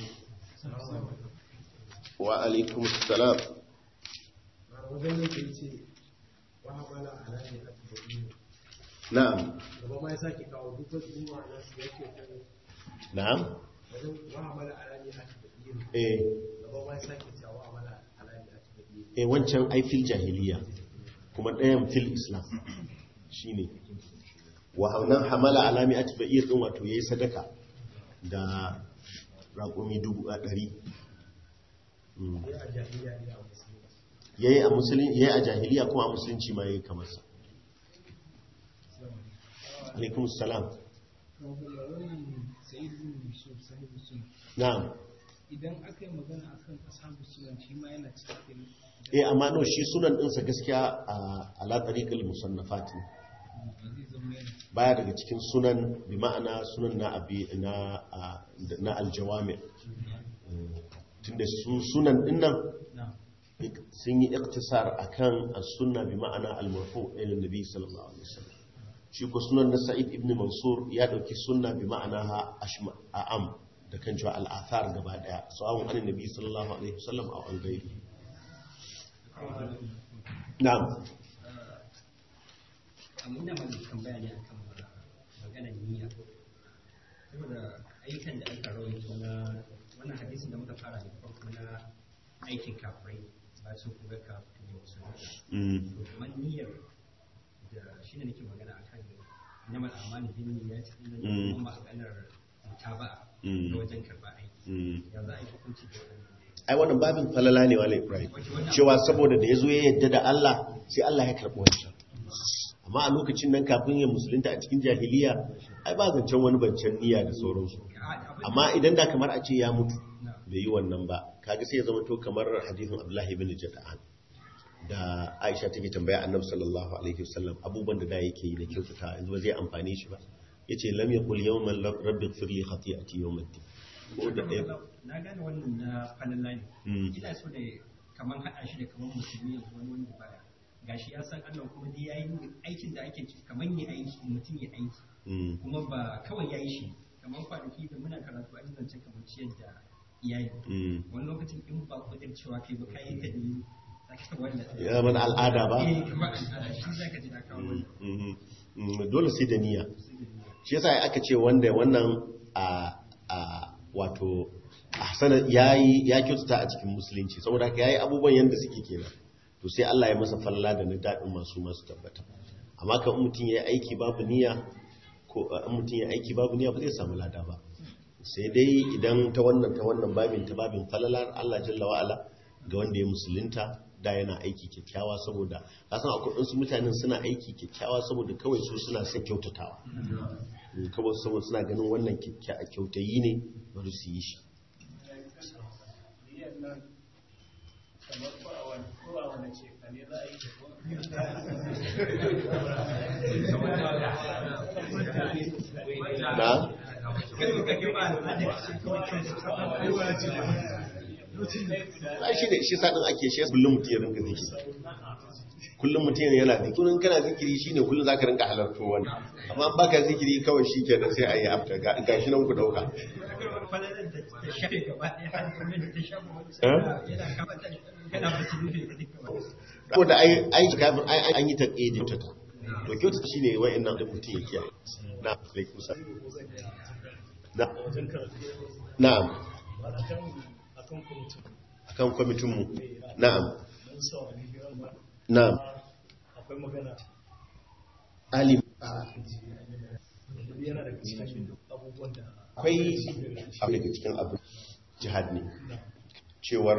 [SPEAKER 1] wa alaikum salam
[SPEAKER 5] wajen yake ce wa hamala ala ne a tabbani
[SPEAKER 1] na'am
[SPEAKER 5] gaba ma ya sake kawo duk wasu yin ma'ana su yake kan
[SPEAKER 1] na'am
[SPEAKER 5] wajen wa hamala ala ne a tabbani
[SPEAKER 1] eh
[SPEAKER 5] gaba ma ya sake cewa wa hamala ala ne a tabbani
[SPEAKER 1] eh wancan ai fil jahiliya kuma ɗayan fil islam shine wa haunan hamala alami atba'ir din wato yayi sadaka da raƙumi dubu a ɗari Mm.
[SPEAKER 5] ya a jahiliya ne a musulmi
[SPEAKER 1] yayi a musulun yayi a jahiliya kuma a musulunci ma yayi kamar sa alaikum salam
[SPEAKER 2] wannan sayid bin yusuf sahibu suna
[SPEAKER 1] na'am
[SPEAKER 2] idan aka yi magana akan ashabu sunan shi ma yana cikin
[SPEAKER 1] eh amma no shi sunan ɗinsa gaskiya a ala tariqil musannafat ne
[SPEAKER 2] zai zama yana
[SPEAKER 1] baya daga cikin sunan bi ma'ana sunan na abi na a- na aljawami tunda su sunan dinnan
[SPEAKER 2] na
[SPEAKER 1] sun yi iktisar akan as-sunna bi ma'ana al-marfu ila nabi sallallahu alaihi wasallam shi ko sunan na sa'id ibn mansur ya dauki sunna bi ma'ana ha ashma a'am da kan cewa al-athar gaba daya sawa'un an nabi sallallahu alaihi wasallam aw an gairi na'am
[SPEAKER 3] amma ina mai tambaya ne akan maganar niyya saboda ayyukan da aka rawaito na wannan hadisin da muka fara da farko na aikin kafirai ba su kuma kafin da wasu
[SPEAKER 1] Mm.
[SPEAKER 3] to kamar niyyar da shi ne nake magana akan namal amani bin niyya cikin
[SPEAKER 1] Mm.
[SPEAKER 3] kuma maganar mutaba
[SPEAKER 1] Mm.
[SPEAKER 3] da wajen karba aiki
[SPEAKER 1] Mm.
[SPEAKER 3] ya za a yi hukunci da wannan
[SPEAKER 1] ai wannan babin falala ne wala ibrahim cewa saboda da ya zo ya yadda da Allah sai Allah ya karɓi wancan amma a lokacin nan kafin ya musulunta a cikin jahiliya ai ba zancen wani bancen niyya da sauransu amma idan da kamar a ce ya mutu bai yi wannan ba kaga sai ya zama to kamar hadithin Abdullahi bin Jada'an da Aisha take tambaya Annabi sallallahu alaihi wasallam abubuwan da da yake yi da kyautata yanzu ba zai amfane shi ba yace lam yaqul yawman rabbi ighfir li khati'ati yawm ad-din ko da ɗaya
[SPEAKER 3] na gane wannan na falala ne
[SPEAKER 1] Mm.
[SPEAKER 3] ina so da kaman haɗa shi da kaman musulmi yanzu wani wanda baya gashi ya san Allah kuma dai yayi aikin da ake kaman ya aiki mutum ya aiki
[SPEAKER 1] Mm.
[SPEAKER 3] kuma ba kawai yayi shi kaman kwanaki da muna karatu an zance kamar ciyar da iyali
[SPEAKER 1] Mm.
[SPEAKER 3] wani lokacin in ba kudin cewa kai ba kayi ta ne zaka wanda
[SPEAKER 1] ya mana al'ada ba
[SPEAKER 3] eh kamar al'ada shi zaka ji na kawo wannan
[SPEAKER 1] Mhm. Mm, dole sai da niyya shi yasa aka ce wanda wannan a a wato ahsana yayi ya kyautata a cikin musulunci saboda haka yayi abubuwan yanda suke kenan to sai Allah ya masa falla da na dadin masu masu tabbata amma kan in mutum yayi aiki babu niyya ko uh, in mutum yayi aiki babu niyya ba zai samu lada ba sai dai idan ta wannan ta wannan babin ta babin falalar Allah jalla wa ala ga wanda ya musulunta da yana aiki kyakkyawa saboda kasan akwai wasu mutanen suna aiki kyakkyawa saboda kawai su suna son kyautatawa Mm, kawai saboda suna ganin wannan kyakkya- kyautayi ne bari su yi shi na ai shi ne shi sadin ake shi kullum mutum ya rinka zikiri kullum mutum yana zikiri kullum kana zikiri shine kullum zaka rinka halarto wani amma an baka zikiri kawai shi kenan sai a yi afta ga shi nan ku dauka
[SPEAKER 3] falalar da ta shafe gaba ɗaya har kuma da ta shafe wani
[SPEAKER 1] Eh?
[SPEAKER 3] yana kama ta kana ba su rufe da duka wani
[SPEAKER 1] ko da ai ai kafin ai ai an yi taqidi ta to kyautata shine wa'annan da mutum ya kiyaye na alaikum salam na na'am
[SPEAKER 5] akan kwamitin
[SPEAKER 1] akan kwamitin mu na'am
[SPEAKER 5] don saurari hirar ba
[SPEAKER 1] na'am
[SPEAKER 5] akwai magana
[SPEAKER 1] alim
[SPEAKER 5] yana daga cikin abubuwan da
[SPEAKER 1] akwai abu daga cikin abu jihad ne cewar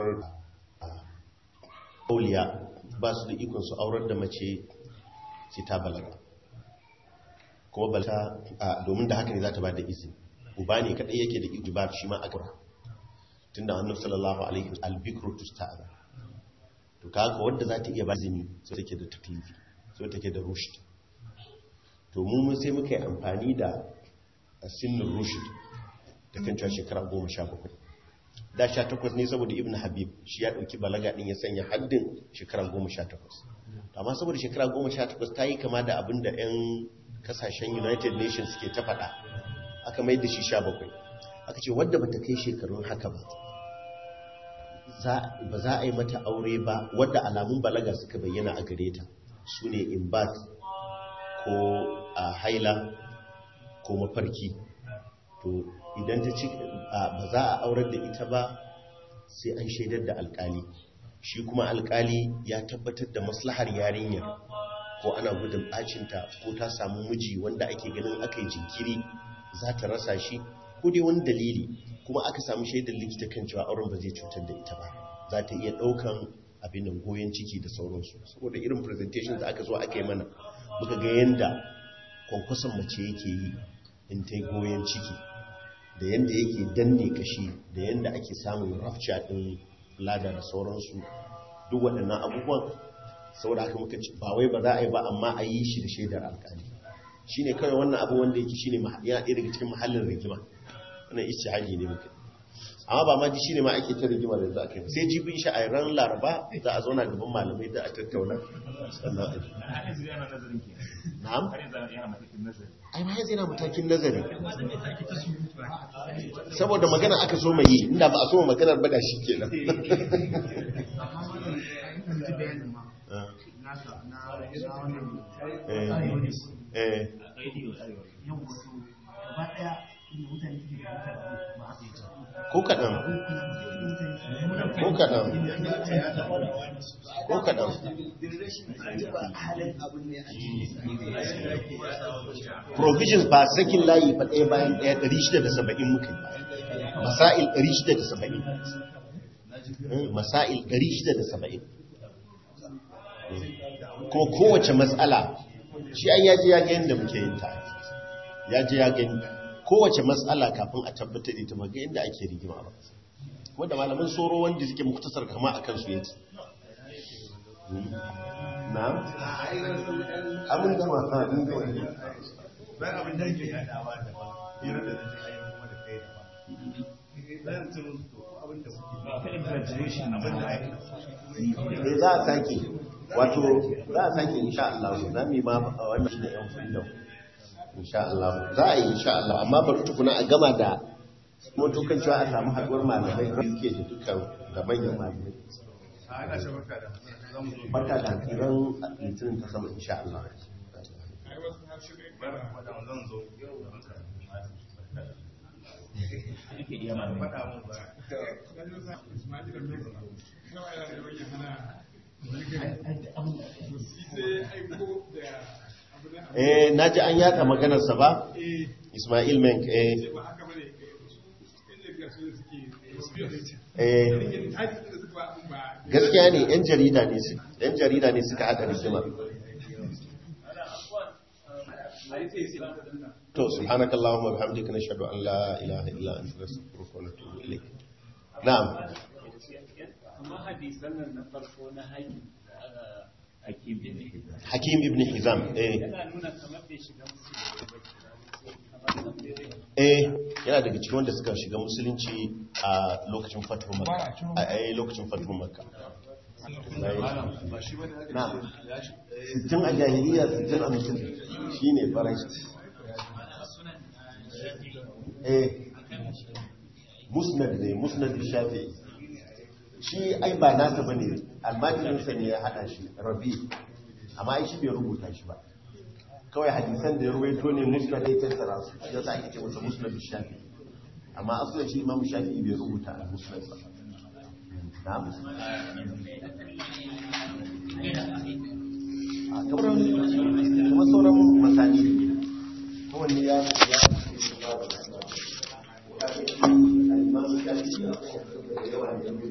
[SPEAKER 1] auliya ba su da ikon su aurar da mace sai ta balaga kuma balta domin da haka ne za ta ba da izini uba ne kadai yake da iko ba shi ma a gaba tunda annabi sallallahu alaihi wasallam albikru tusta'za to kaga wanda za ta iya ba izini sai take da taklifi sai take da rushd to mu mun sai muka yi amfani da sinin rushd da kan cewa shekara goma sha bakwai da sha takwas ne saboda ibn habib shi ya ɗauki balaga ɗin ya sanya haddin shekara goma sha takwas amma saboda shekara goma sha takwas ta yi kama da abin da 'yan kasashen united nations ke ta faɗa aka mai da shi sha bakwai aka ce wadda ba ta kai shekarun haka ba ba za a yi mata aure ba wadda alamun balaga suka bayyana a gare ta su ne imbat ko a haila ko mafarki to idan ta ci ba za a aurar da ita ba sai an shaidar da alkali shi kuma alkali ya tabbatar da maslahar yarinyar ko ana gudun bacinta ko ta samu miji wanda ake ganin aka yi jinkiri za ta rasa shi ko dai wani dalili kuma aka samu shaidar likita kan cewa auren ba zai cutar da ita ba za ta iya ɗaukan abin nan goyon ciki da sauransu saboda irin presentation da aka zo aka yi mana muka ga yanda kwankwason mace yake yi in ta yi goyon ciki da yanda yake danne kashi da yanda ake samun rafca ɗin lada da sauransu duk waɗannan abubuwan saboda haka muka ci ba wai ba za a yi ba amma a yi shi da shaidar alƙali shi ne kawai wannan abu wanda yake shi ne yana ɗaya daga cikin mahallin rigima wannan ishihadi ne muka amma ba ma ji shi ne ma ake ta rigima da za a kai sai jibin shi a ran laraba za a zauna gaban malamai da a tattauna sannan a ji na'am ai ma yanzu yana matakin nazari saboda magana aka so mai yi inda ba a so maganar bada shi ke nan ko kaɗan ko kaɗan ko kaɗan provisions ba sakin layi ba ɗaya bayan ɗaya 670 muka yi masail 670 masail 670 kuma kowace matsala shi an yaji ya ga yadda muke yin ta yaji ya gani kowace matsala kafin a tabbatar da ita maga yadda ake rigima ba wanda malaman soro wanda suke muktasar kama a kansu yake na abin gama abin gama
[SPEAKER 6] bayan abin da ake yadawa da ba hira da zai ayi kuma da kai da ba bayan tun to abin da kuke ba exaggeration abin da ake
[SPEAKER 1] eh za a sake wato za a sake insha Allah za mu yi ma wannan shine yan freedom insha Allah za a yi insha Allah amma bari tukuna a gama da mutukan cewa a samu haɗuwar malamai da suke da dukkan da manyan malamai
[SPEAKER 6] a ana shi barka da zamu zo
[SPEAKER 1] barka da tsiran litinin ta sama insha Allah
[SPEAKER 4] ai wasu har shi bai
[SPEAKER 6] bara
[SPEAKER 4] fara
[SPEAKER 6] da zan zo yake iya ma faɗa mun ba
[SPEAKER 4] dan yau sa Ismail da Mex nawa yana da yawan hana to shi sai aiko da abu na abu
[SPEAKER 1] eh naji an yaka maganarsa ba
[SPEAKER 4] eh
[SPEAKER 1] Ismail Menk eh
[SPEAKER 4] sai ba haka bane su inda ga su suke suke da shi
[SPEAKER 1] eh
[SPEAKER 4] ne ta da suka ba abun ba
[SPEAKER 1] gaskiya ne yan jarida ne su yan jarida ne suka haɗa rigima to subhanakallahumma wa bihamdika nashhadu an la ilaha illa anta nastaghfiruka wa natubu ilayk na'am
[SPEAKER 7] amma hadisan nan na farko na haƙi hakim bin hizam
[SPEAKER 1] hakim ibn hizam eh
[SPEAKER 7] yana nuna kamar bai shiga musulunci ba kamar nan bai
[SPEAKER 1] eh yana daga cikin wanda suka shiga musulunci a lokacin fatuwar makka a eh, lokacin fatuwar makka
[SPEAKER 6] ba shi bane aka
[SPEAKER 1] na'am
[SPEAKER 6] ya shi
[SPEAKER 1] sittin a jahiliya sittin a musulunci shine farai eh musnad ne musnad shafi'i shi ai ba nasa bane almajirinsa ne ya hada shi rabi amma ai shi bai rubuta shi ba kawai hadisan da ya ruwaito ne musnad ya tattara su ya sa ake ce masa musnad shafi'i amma asalin shi imam shafi'i bai rubuta al musnad ba na'am a kamar kamar sauran masani kowanne ya ya ya imam shafi'i da yawa ne